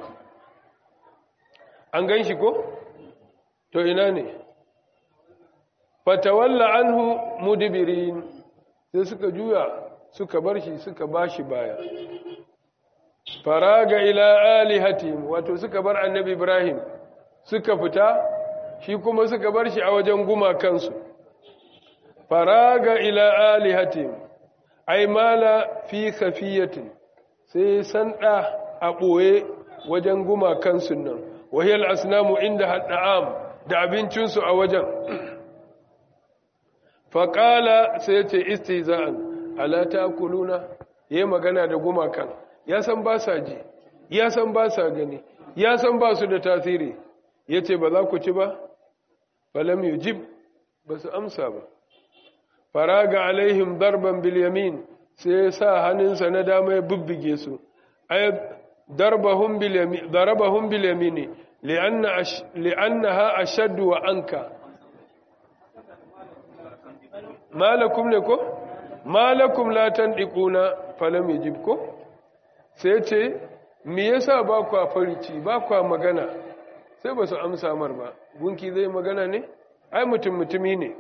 Speaker 1: an ganshi ko to ina ne fatawalla anhu mudbirin sai suka juya suka bar shi suka bashi baya faraga ila alihatihim wato suka bar annabi ibrahim suka fita shi kuma suka bar shi a wajen gumakansu faraga ila alihatihim ay mala fi khafiyatin sai sanda a boye wajen gumakansu nan wahiyal asnamu inda hadda'am da abincinsu a wajen faƙala sai ya ce istiza'an ala ta'kuluna yayi magana da gumakan ya san ba sa ji ya san ba sa gani ya san ba su da tasiri yace ba za ku ci ba falam yujib ba su amsa ba faraga alaihim darban bil yamin sai ya sa hannunsa na dama ya bubbuge su ay darbahum bil yamin darabahum bil yamin li'anna li'annaha ashaddu wa anka malakum ne ko malakum la tandiquna falam yajib ko sai ce me yasa ba ku farici ba ku magana sai ba su amsa mar ba gunki zai magana ne ai mutum mutumi ne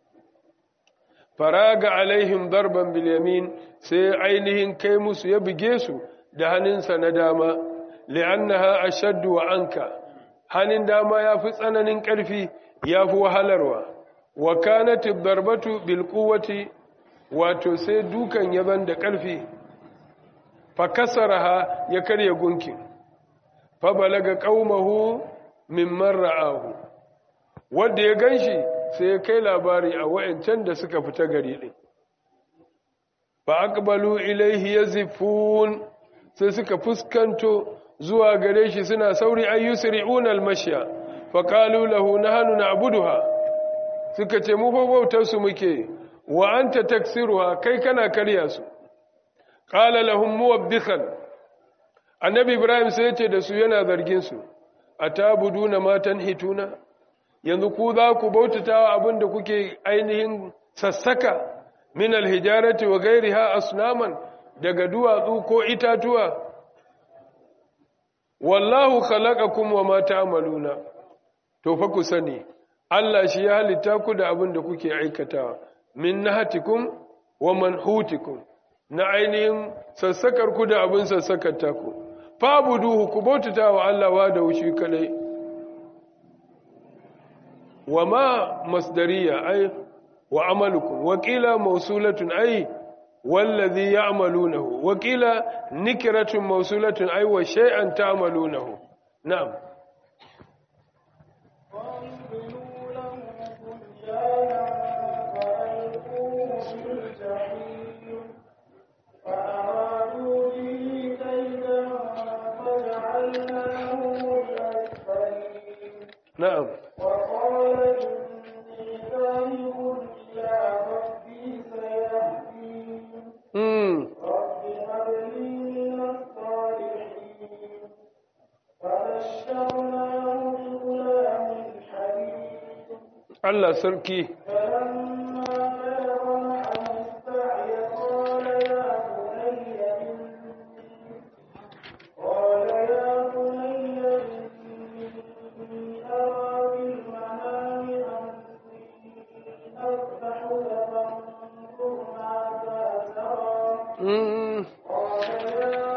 Speaker 1: faraga alaihim darban bil yamin sai ainihin kai musu ya buge su da hannunsa na dama li'annaha ashaddu wa anka hannun dama yafi tsananin ƙarfi yafi wahalarwa wa kanat darbatu bil quwwati wato sai dukan yaban da ƙarfi fa kasaraha ya karya gunkin fa balaga qaumahu mimman ra'ahu wanda ya ganshi sai ya kai labari a wayancan da suka fita gari din fa aqbalu ilayhi yazifun sai suka fuskanto zuwa gare shi suna sauri ayyusri'una al-mashya fa qalu lahu nahnu na'buduha suka ce mu bautar su muke wa anta taksiruha kai kana karya su qala lahum muwabbikhan annabi ibrahim sai yace da su yana zargin su atabuduna ma tanhituna yanzu ku za ku bautatawa abinda kuke ainihin sassaka min alhijarati wa ghairiha asnaman daga duwatsu ko itatuwa wallahu khalaqakum wa ma ta'maluna to fa ku sani Allah shi ya halitta ku da abin da kuke aikatawa min nahatikum wa manhutikum na ainihin sassakar ku da abin sassakar taku fabuduhu ku bautata wa Allah wa da wushi kadai wa ma masdariya ai wa amalukum wa qila mawsulatun ai wallazi ya'malunahu wa qila nikratun mawsulatun ai wa shay'an ta'malunahu na'am
Speaker 2: وَأَنزِلُوا لَهُ بُنْيَانًا فَأَلْقُوهُ فِي الْجَحِيمِ فَأَرَادُوا بِهِ كَيْدًا فَجَعَلْنَاهُمُ الْأَسْفَلِينَ
Speaker 1: na'am
Speaker 2: وَقَالَ إِنِّي ذَاهِبٌ إِلَىٰ رَبِّي سَيَهْدِينِ
Speaker 1: mm
Speaker 2: رَبِّ هَبْ لِي مِنَ الصَّالِحِينَ فَبَشَّرْنَاهُ بِغُلَامٍ حَلِيمٍ
Speaker 1: Allah sarki
Speaker 2: فلما بلغ معه السعي قال يا بني إني قال يا بني إني أرى بالمنام أني أذبحك فانظر ماذا ترى
Speaker 1: mm
Speaker 2: قال يا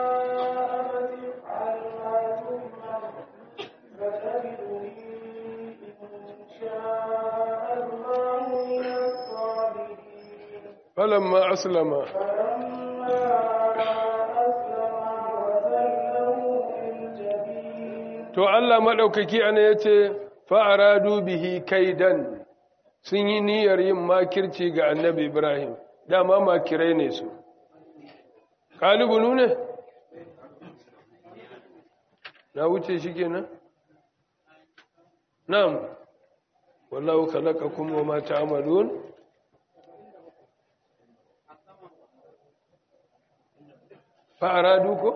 Speaker 1: falamma aslama to Allah maɗaukaki ana ya ce fa'aradu bihi kaidan sun yi niyyar yin makirci ga annabi Ibrahim dama makirai ne su ƙalibunu ne na wuce shi kenan na'am wallahu khalaqakum wa ma ta'malun fa'aradu ko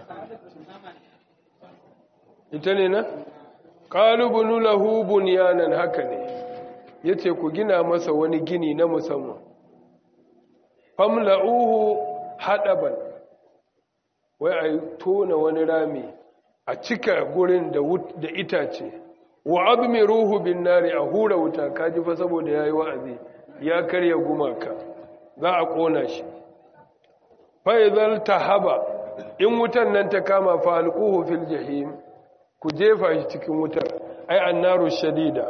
Speaker 1: ita ne na qalubunu lahu bunyanan haka ne yace ku gina masa wani gini na musamman famla'uhu hadaban wai a tona wani rami a cika gurin da itace wa abmiruhu bin nari a hura wuta kaji fa saboda yayi wa'azi ya karya gumaka za a kona shi fa idzal tahaba in wutan nan ta kama fa alquhu fil jahim ku jefa shi cikin wutar ai annaru shadida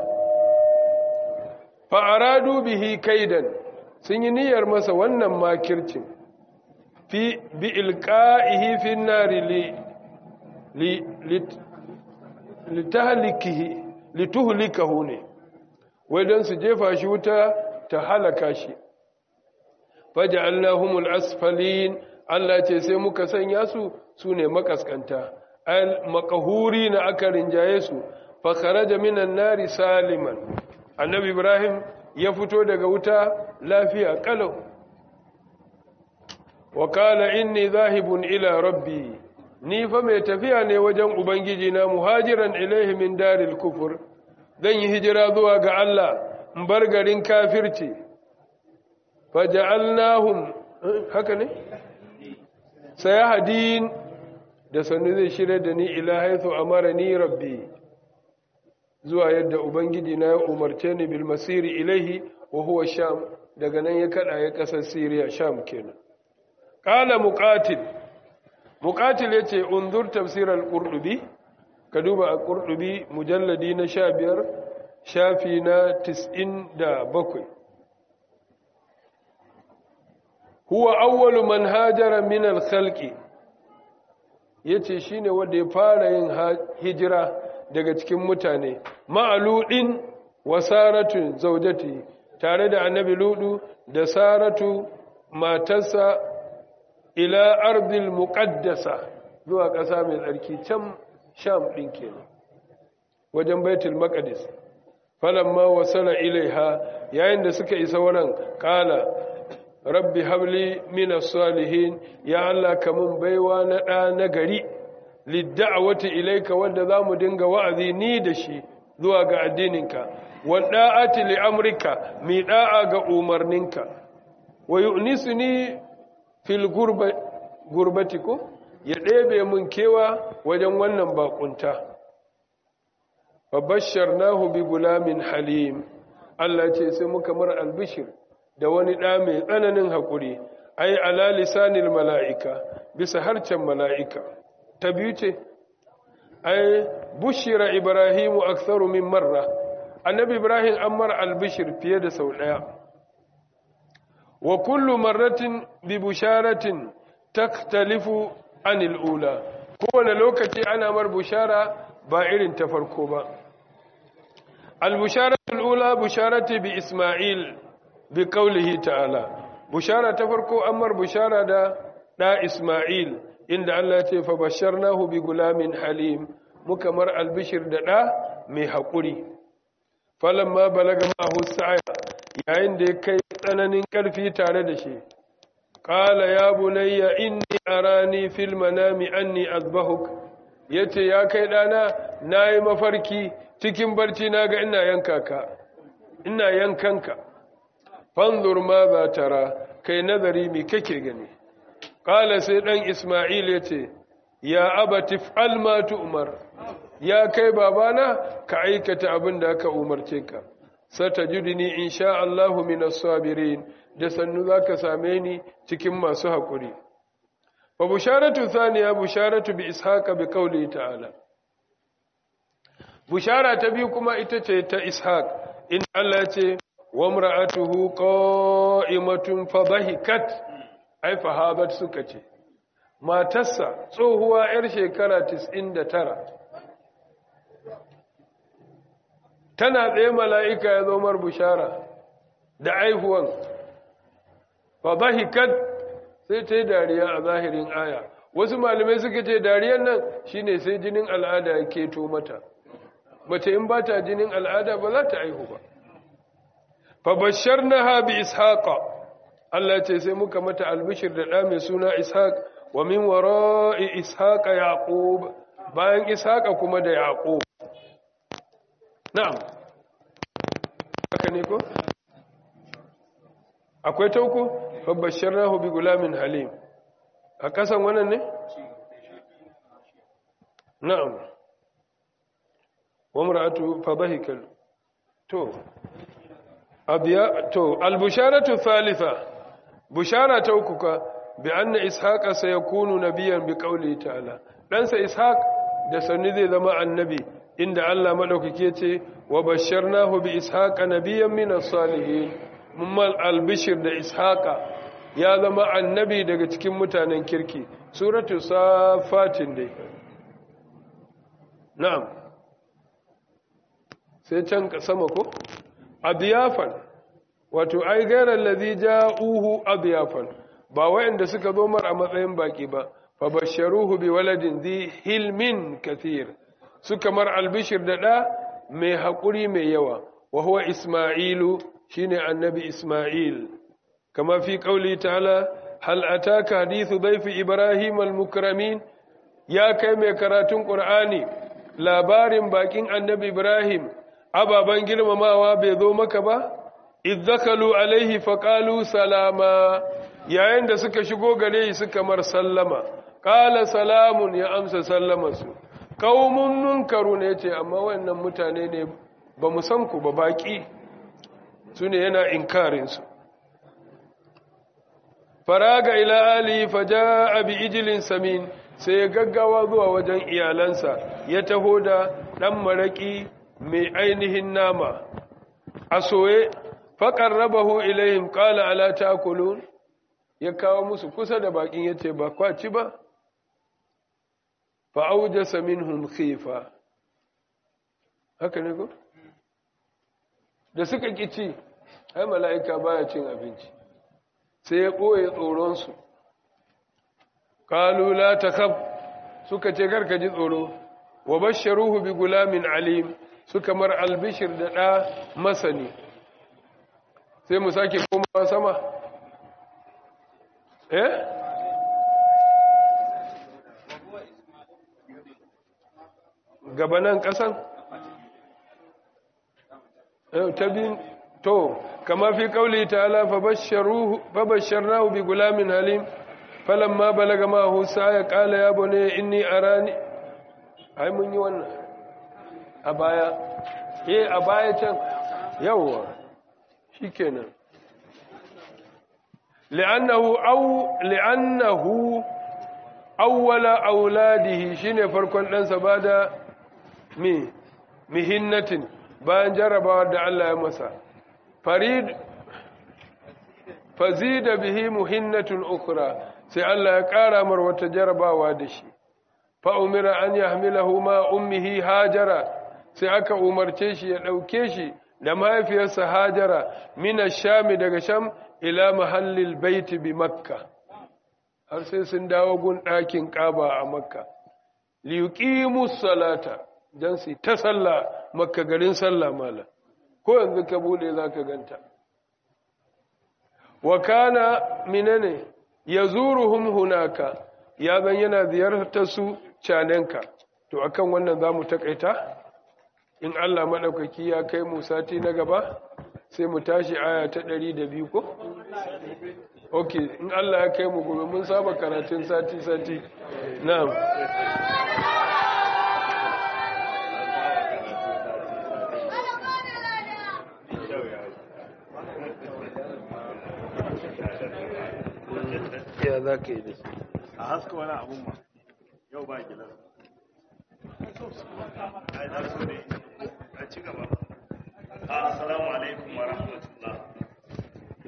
Speaker 1: fa aradu bihi kaidan sun yi niyyar masa wannan makircin fi bi ilqa'ihi fi nari li li litahlikihi lituhlikahu ne wai dan su jefa shi wuta ta halaka shi faja'alnahumul asfalin Allah ce sai muka sanya su sune makaskanta al makahuri na aka rinjaye su fa kharaja minan nari saliman annabi ibrahim ya fito daga wuta lafiya kalau wa qala inni zahibun ila rabbi ni fa mai tafiya ne wajen ubangiji na muhajiran ilaihi min daril kufur zan yi hijira zuwa ga Allah in bar garin kafirci faja'alnahum haka ne sayahdin da sannu zai shirya da ni ila haithu amarani rabbi zuwa yadda ubangiji na ya umarce ni bil masiri ilaihi wa huwa sham daga nan ya kada ya kasar siriya sham kenan qala muqatil muqatil yace unzur tafsir al-qurtubi ka duba al-qurtubi mujalladi na 15 shafi na 97 huwa awwalu man hajara min al-khalqi yace shine wanda ya fara yin hijira daga cikin mutane ma'aludin wa saratu zaujati tare da annabi ludu da saratu matarsa ila ardil muqaddasa zuwa ƙasa mai tsarki can sham ɗin kenan wajen baitul maqdis falamma wasala ilaiha yayin da suka isa wurin qala rabbi habli minas salihin ya Allah kamun baiwa na ɗa na gari lidda'awati ilaika wanda zamu dinga wa'azi ni da shi zuwa ga addininka wa da'ati li amrika mi da'a ga umarninka wa yu'nisuni fil gurbati ko ya ɗebe mun kewa wajen wannan bakunta fa basharnahu bi gulamin halim Allah ce sai muka mar albishir da wani ɗa mai tsananin haƙuri ai ala lisanil mala'ika bisa harcen mala'ika ta biyu ce ai bushira ibrahimu aktharu min marra annabi ibrahim an mar albishir fiye da sau ɗaya wa kullu marratin bi busharatin taktalifu anil ula kowane lokaci ana mar bushara ba irin ta farko ba al-busharatul ula busharati bi isma'il bi qawlihi ta'ala bushara ta farko amar bushara da da isma'il inda Allah ce fa basharnahu bi gulamin halim muka mar albishir da da mai hakuri falamma balaga ma'ahu sa'a yayin da ya kai tsananin karfi tare da shi qala ya bunayya inni arani fil manami anni azbahuk yace ya kai dana nayi mafarki cikin barci naga ina yanka ka ina yankanka fanzur ma za tara kai nazari mi kake gani qala sai dan isma'il yace ya abati fa'al ma tu'mar ya kai babana ka aikata abin da aka umarce ka satajidni insha Allahu minas sabirin da sannu zaka same ni cikin masu hakuri wa busharatu thaniya busharatu bi ishaqa bi qawli ta'ala bushara ta biyu kuma ita ce ta ishaq in Allah ce wa imra'atuhu qa'imatun fadhahikat ai fahabat suka ce matarsa tsohuwa yar shekara 99 tana tsaye mala'ika ya zo mar bushara da aihuwan fadhahikat sai ta yi dariya a zahirin aya wasu malamai suka ce dariyar nan shine sai jinin al'ada ya keto mata mace in ba ta jinin al'ada ba za ta aihu ba fabashar na habi ishaqa Allah ce sai muka mata albishir da ɗa mai suna ishaq wa min wara'i ishaqa yaqub bayan ishaqa kuma da yaqub na'am haka ne ko akwai tauko fabashar bi gulamin halim a kasan wannan ne na'am wa mar'atu fadhahikal to abiya to albusharatu thalitha bushara ta uku ka bi anna ishaqa sayakunu nabiyyan bi qawli ta'ala dan sa ishaq da sanni zai zama annabi inda Allah madaukake ce wa basharnahu bi ishaqa nabiyyan min as-salihin mummal albishir da ishaqa ya zama annabi daga cikin mutanen kirki suratu safatin dai na'am sai can sama ko abiyafan wato ai gairar ladhi ja'uhu abiyafan ba wayanda suka zo mar a matsayin baki ba fa basharuhu bi waladin dhi hilmin kathir suka mar albishir da da mai hakuri mai yawa wa huwa isma'ilu shine annabi isma'il kama fi qauli ta'ala hal ataka hadithu dayfi ibrahim al-mukramin ya kai mai karatun qur'ani labarin bakin annabi ibrahim ababan girmamawa bai zo maka ba idzakalu alaihi faqalu salama yayin da suka shigo gare shi suka mar sallama qala salamun ya amsa sallamarsu qaumun munkarun yace amma wannan mutane ne ba mu san ku ba baki sune yana inkarin su faraga ila ali faja'a bi ijlin samin sai ya gaggawa zuwa wajen iyalansa ya taho da dan maraki mai ainihin nama a soye faƙar rabahu ilayhim ƙala ala ta'kulun ya kawo musu kusa da bakin ya ce ba kwaci ba fa'aujasa minhum khifa haka ne ko da suka kici ai mala'ika baya cin abinci sai ya ɓoye tsoronsu ƙalu la takhaf suka ce karka ji tsoro wa basharuhu bi gulamin alim suka mar albishir da ɗa masani sai mu sake komawa sama eh gabanan ƙasan ta bin to kama fi kauli ta'ala fabasharnahu bi gulamin halim falamma balaga ma husa ya kala ya bane inni arani ai mun yi wannan a baya eh a baya can yawwa shikenan li'annahu aw li'annahu awwala auladihi shine farkon ɗansa bada mi mihinnatin bayan jarrabawa da Allah ya masa farid fazida bihi muhinnatun ukhra sai Allah ya ƙara mar wata jarrabawa da shi fa umira an yahmilahu ma ummihi hajara sai aka umarce shi ya ɗauke shi da mahaifiyarsa hajara mina shami daga sham ila mahallil baiti bi makka har sai sun dawo gun ɗakin ƙaba a makka liyuqimus salata dan su ta sallah makka garin sallah mala ko yanzu ka bude zaka ganta wa kana minane yazuruhum hunaka ya zan yana ziyartar su canenka to akan wannan zamu takaita in Allah maɗaukaki ya kai mu sati na gaba sai mu tashi aya ta ɗari da biyu ko? ok in Allah ya kai mu gobe mun saba karatun sati-sati na'am ya za ka yi da su
Speaker 3: a haska wani abun ma yau ba gilas ai na so ne a ci gaba assalamu alaikum wa rahmatullah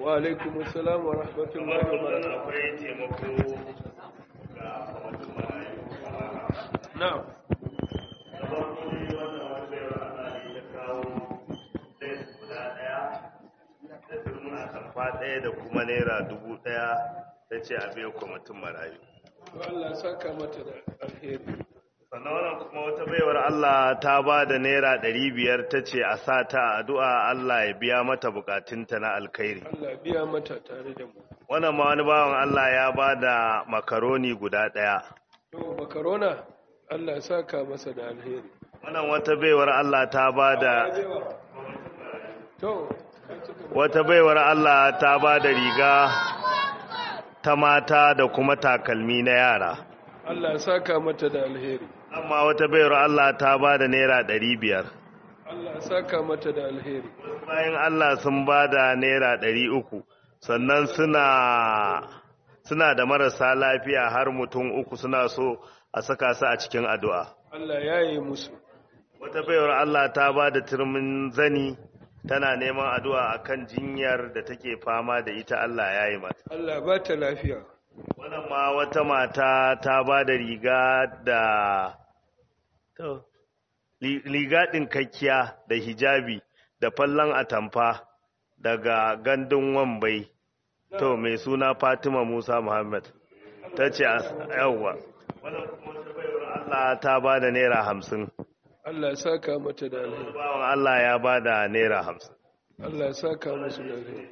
Speaker 1: wa alaikum assalam wa rahmatullahi wa barakatuh
Speaker 3: akwai taimako ga kwamitin marayu
Speaker 1: na'am
Speaker 3: da farko ne wannan wata bayar Allah ne ta kawo ɗaya guda ɗaya da turmin atamfa ɗaya da kuma naira dubu ɗaya ta ce a biya kwamitin marayu
Speaker 1: to Allah saka mata da alheri
Speaker 3: sannan wannan kuma wata baiwar Allah ta ba da naira ɗari biyar ta ce a sa ta a addu'a Allah ya biya mata bukatunta na alkhairi
Speaker 1: Allah biya mata tare da mu
Speaker 3: wannan ma wani bawan Allah ya ba da makaroni guda ɗaya
Speaker 1: to makarona Allah saka masa da alheri
Speaker 3: wannan wata baiwar Allah ta ba da
Speaker 1: to
Speaker 3: wata baiwar Allah ta ba da riga ta mata da kuma takalmi na yara
Speaker 1: Allah saka mata da alheri
Speaker 3: amma wata baiwar Allah ta ba da naira ɗari biyar
Speaker 1: Allah saka mata da alheri
Speaker 3: bayan Allah sun ba da naira ɗari uku sannan suna suna da marasa lafiya har mutum uku suna so a saka su a cikin addu'a
Speaker 1: Allah ya yi musu
Speaker 3: wata baiwar Allah ta ba da turmin zani tana neman addu'a akan jinyar da take fama da ita Allah ya yi mata
Speaker 1: Allah ba ta lafiya
Speaker 3: wannan ma wata mata ta ba da riga da to li- riga ɗinkakkiya da hijabi da fallon atamfa daga gandun wambai to mai suna fatima musa muhammad ta ce a yawwa wannan kuma wata baiwar allah ta ba da naira hamsin
Speaker 1: Allah saka mata da alheri
Speaker 3: bawan allah ya ba da naira hamsin
Speaker 1: Allah saka musu da alheri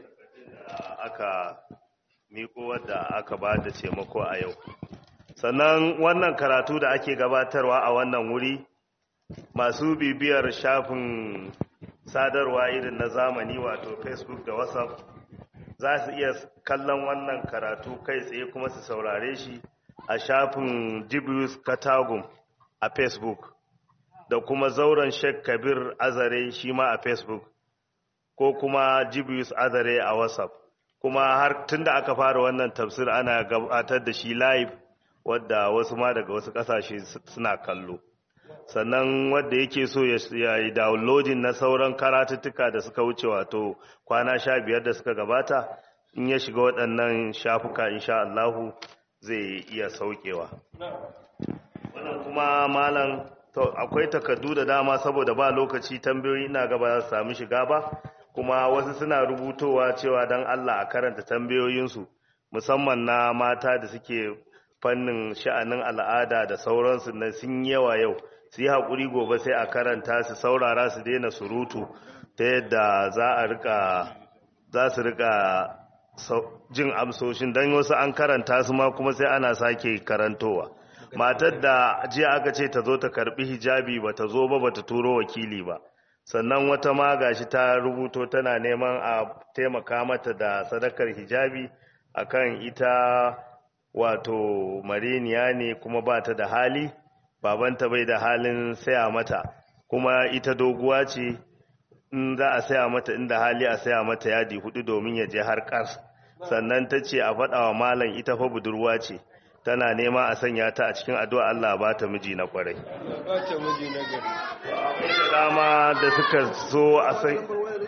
Speaker 3: aka miko wadda aka ba da taimako a yau sannan wannan karatu da ake gabatarwa a wannan wuri masu bibiyar shafin sadarwa irin na zamani wato facebook da whatsapp za su iya kallon wannan karatu kai tsaye kuma su saurare shi a shafin jibius katagum a facebook da kuma zauren sheikh kabir azare shi ma a facebook ko kuma jibius azare a whatsapp kuma har tun da aka fara wannan tafsir ana gabatar da shi live wadda wasu ma daga wasu kasashe suna kallo sannan wadda yake so ya yi downloading na sauran karatuttuka da suka wuce wato kwana sha biyar da suka gabata in ya shiga waɗannan shafuka insha Allahu zai iya saukewa wannan kuma malam to akwai takardu da dama saboda ba lokaci tambayoyi ina gaba za su sami shiga ba kuma wasu suna rubutowa cewa don Allah a karanta tambayoyinsu musamman na mata da suke fannin sha'anin al'ada da sauransu na sun yawa yau su yi haƙuri gobe sai a karanta su saurara su daina surutu ta yadda za a rika za su rika jin amsoshin don wasu an karanta su ma kuma sai ana sake karantowa matar da jiya aka ce ta zo ta karbi hijabi ba ta zo ba ba ta turo wakili ba sannan wata ma gashi ta rubuto tana neman a taimaka mata da sadakar hijabi akan ita wato mareniya ne kuma ba ta da hali babanta bai da halin saya mata kuma ita doguwa ce in za a saya mata inda hali a saya mata yadi hudu domin ya je har kas sannan ta ce a faɗa wa malam ita fa budurwa ce tana nema a sanya ta a cikin addu'a Allah ba ta miji na kwarai
Speaker 1: Allah ba ta miji na gari
Speaker 3: akwai da dama da suka so a san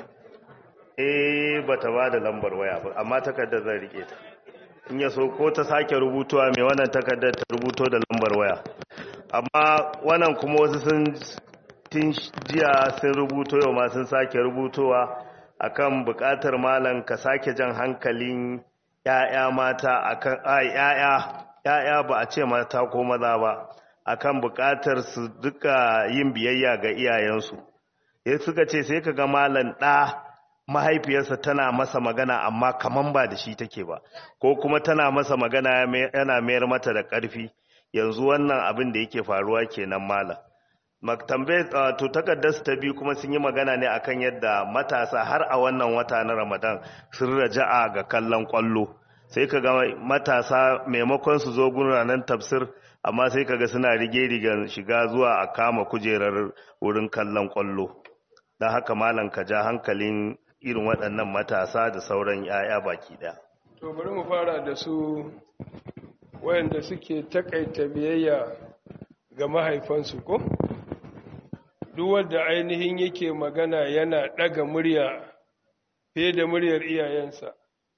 Speaker 3: eh bata ba da lambar waya ba amma takardar zan rike ta in ya so ko ta sake rubutuwa mai wannan takardar ta rubuto da lambar waya amma wannan kuma wasu sun tun jiya sun rubuto yau ma sun sake rubutowa akan bukatar malam ka sake jan hankalin ‘ya'ya mata akan ai ‘ya'ya ‘ya'ya ba a ce mata ko maza ba akan bukatar su duka yin biyayya ga iyayensu ya suka ce sai ka ga malam ɗa mahaifiyarsa tana masa magana amma kaman ba da shi take ba ko kuma tana masa magana yana mayar mata da ƙarfi yanzu wannan abin da yake faruwa kenan malam maktambe to takardar su ta biyu kuma sun yi magana ne akan yadda matasa har a wannan wata na Ramadan sun raja'a ga kallon kwallo sai ka ga matasa maimakon su zo ranar tafsir amma sai ka ga suna rige rigen shiga zuwa a kama kujerar wurin kallon kwallo don haka malam ka ja hankalin irin waɗannan matasa da sauran 'ya'ya baki ɗaya.
Speaker 1: to bari mu fara da su wayanda suke takaita biyayya ga mahaifansu ko duk wanda ainihin yake magana yana ɗaga murya fiye da muryar iyayensa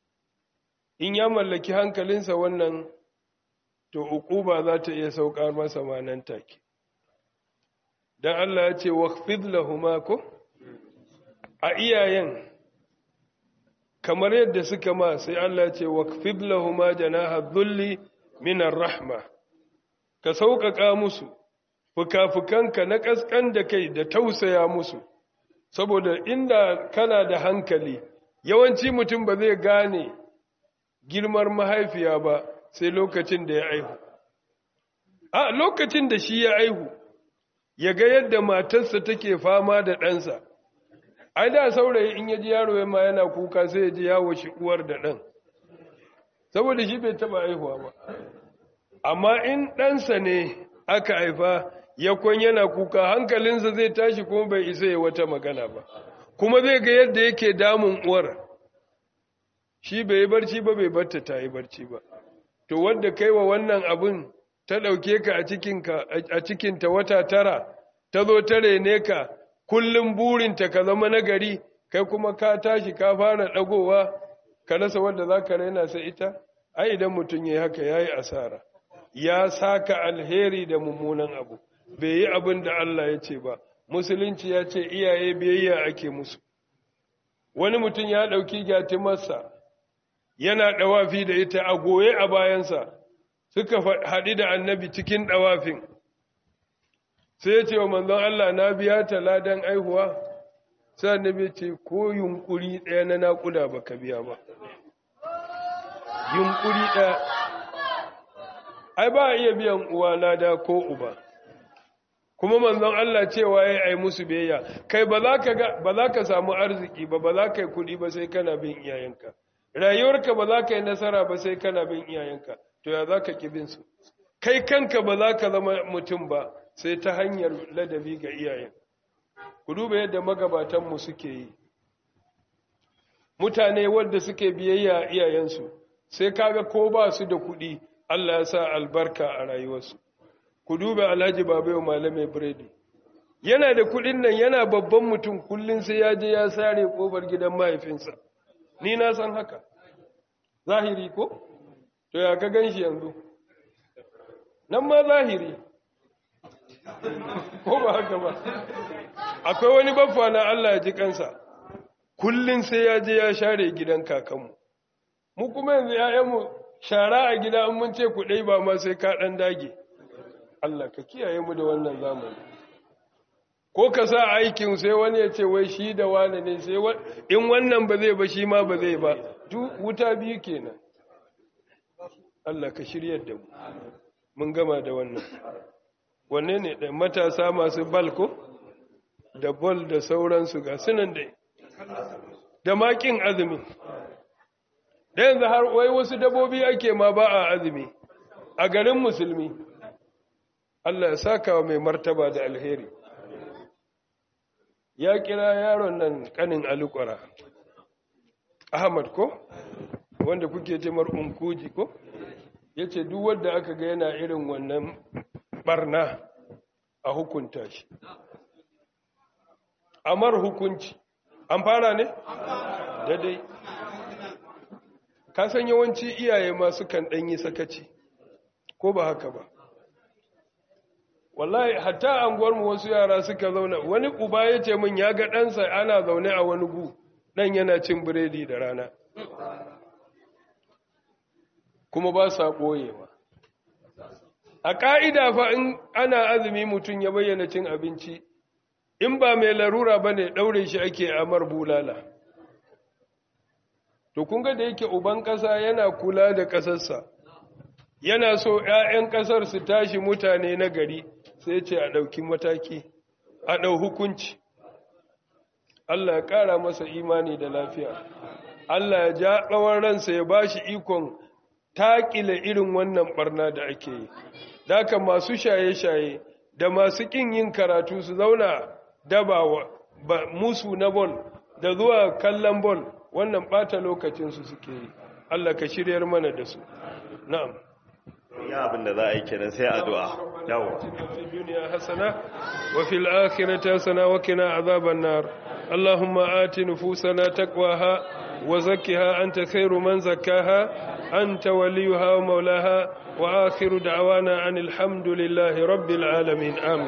Speaker 1: in ya mallaki hankalinsa wannan to uquba za ta iya saukar masa ma nan take dan Allah ya ce waqfid lahumma ko a iyayen kamar yadda suka ma sai Allah ya ce waqfid lahumma janaha dhulli minar rahma ka sauƙaƙa musu fuka-fukanka na ƙasƙan da kai da tausaya musu saboda inda kana da hankali yawanci mutum ba zai gane girmar mahaifiya ba sai lokacin da ya aihu a lokacin da shi ya aihu ya ga yadda matarsa take fama da ɗansa ai da saurayi in ya ji yaro ya ma yana kuka sai ya ji yawo shi uwar da ɗan saboda shi bai taɓa aihuwa ba amma in ɗansa ne aka haifa yakon yana kuka hankalinsa zai tashi kuma bai isa ya wata magana ba kuma zai ga yadda yake damun uwar shi bai yi barci ba bai batta ta yi barci ba to wadda kai wa wannan abin ta ɗauke ka a cikinta wata tara ta zo ta rene ka kullum burinta ka zama nagari kai kuma ka tashi ka fara ɗagowa ka rasa wadda za ka raina sai ita ai idan mutum ya yi haka ya yi asara ya saka alheri da mummunan abu bai yi abin da Allah ya ce ba musulunci ya ce iyaye biyayya ake musu wani mutum ya ɗauki gyatimarsa yana ɗawafi da ita a goye a bayansa suka haɗi da annabi cikin ɗawafin sai ya ce wa manzon Allah na biya ta ladan aihuwa sai annabi ce ko yunkuri ɗaya na naƙuda ba ka biya ba yunkuri ɗaya ai ba a iya biyan uwa lada ko uba kuma manzon Allah cewa ya ai musu biyayya kai ba za ka samu arziki ba ba za ka yi kuɗi ba sai kana bin iyayenka rayuwarka ba za ka yi nasara ba sai kana bin iyayenka to ya za ka bin su kai kanka ba za ka zama mutum ba sai ta hanyar ladabi ga iyayen ku duba yadda magabatanmu suke yi mutane wadda suke biyayya iyayensu sai kaga ko ba su da kuɗi Allah ya sa albarka a rayuwarsu ku duba alhaji babayo malamai biredi yana da kuɗin nan yana babban mutum kullum sai ya je ya sare kofar gidan mahaifinsa ni na san haka zahiri ko to ya ka gan shi yanzu nan ma zahiri ko ba haka ba akwai wani baffa na Allah ya ji kansa kullum sai ya je ya share gidan kakanmu mu kuma yanzu ‘ya'yanmu shara a gida an mun ce ku ɗai ba ma sai ka ɗan dage Allah ka kiyaye mu da wannan zamani ko ka sa aikin sai wani ya ce wai shi da wane ne sai in wannan ba zai ba shi ma ba zai ba wuta biyu kenan Allah ka shiryar da mu mun gama da wannan wanne ne da matasa masu balko da bol da sauransu ga sunan da da makin azumi da yanzu har wai wasu dabobi ake ma ba a azumi a garin musulmi Allah ya saka wa mai martaba da alheri ya kira yaron nan kanin alukwara ahmad ko wanda kuke jimar unkuji ko ya ce duk wadda aka ga yana irin wannan barna a hukunta shi amar hukunci an fara ne? daidai ka san yawanci iyaye masu kan ɗanyi sakaci ko ba haka ba wallahi hatta anguwarmu wasu yara suka zauna wani uba ya ce min ya ga ɗansa ana zaune a wani gu ɗan yana cin biredi da rana kuma ba sa ɓoyewa a ƙa'ida fa in ana azumi mutum ya bayyana cin abinci in ba mai larura ba ne ɗaure shi ake amar bulala to kun ga da yake uban ƙasa yana kula da ƙasarsa yana so ‘ya'yan ƙasar su tashi mutane na gari sai ce a ɗauki mataki a ɗau hukunci Allah ya ƙara masa imani da lafiya Allah ya ja tsawon ransa ya ba shi ikon taƙile irin wannan ɓarna da ake yi Daka masu shaye-shaye da masu ƙin yin karatu su zauna daba musu na bol da zuwa kallon bol wannan ɓata lokacinsu suke yi Allah ka shiryar mana da su na'am
Speaker 3: ya abin da za a yi kenan sai addu'a yawo
Speaker 1: في الدنيا حسنة وفي الآخرة حسنة وقنا عذاب النار اللهم آت نفوسنا تقواها وزكها أنت خير من زكاها أنت وليها ومولاها وآخر دعوانا أن الحمد لله رب العالمين آمين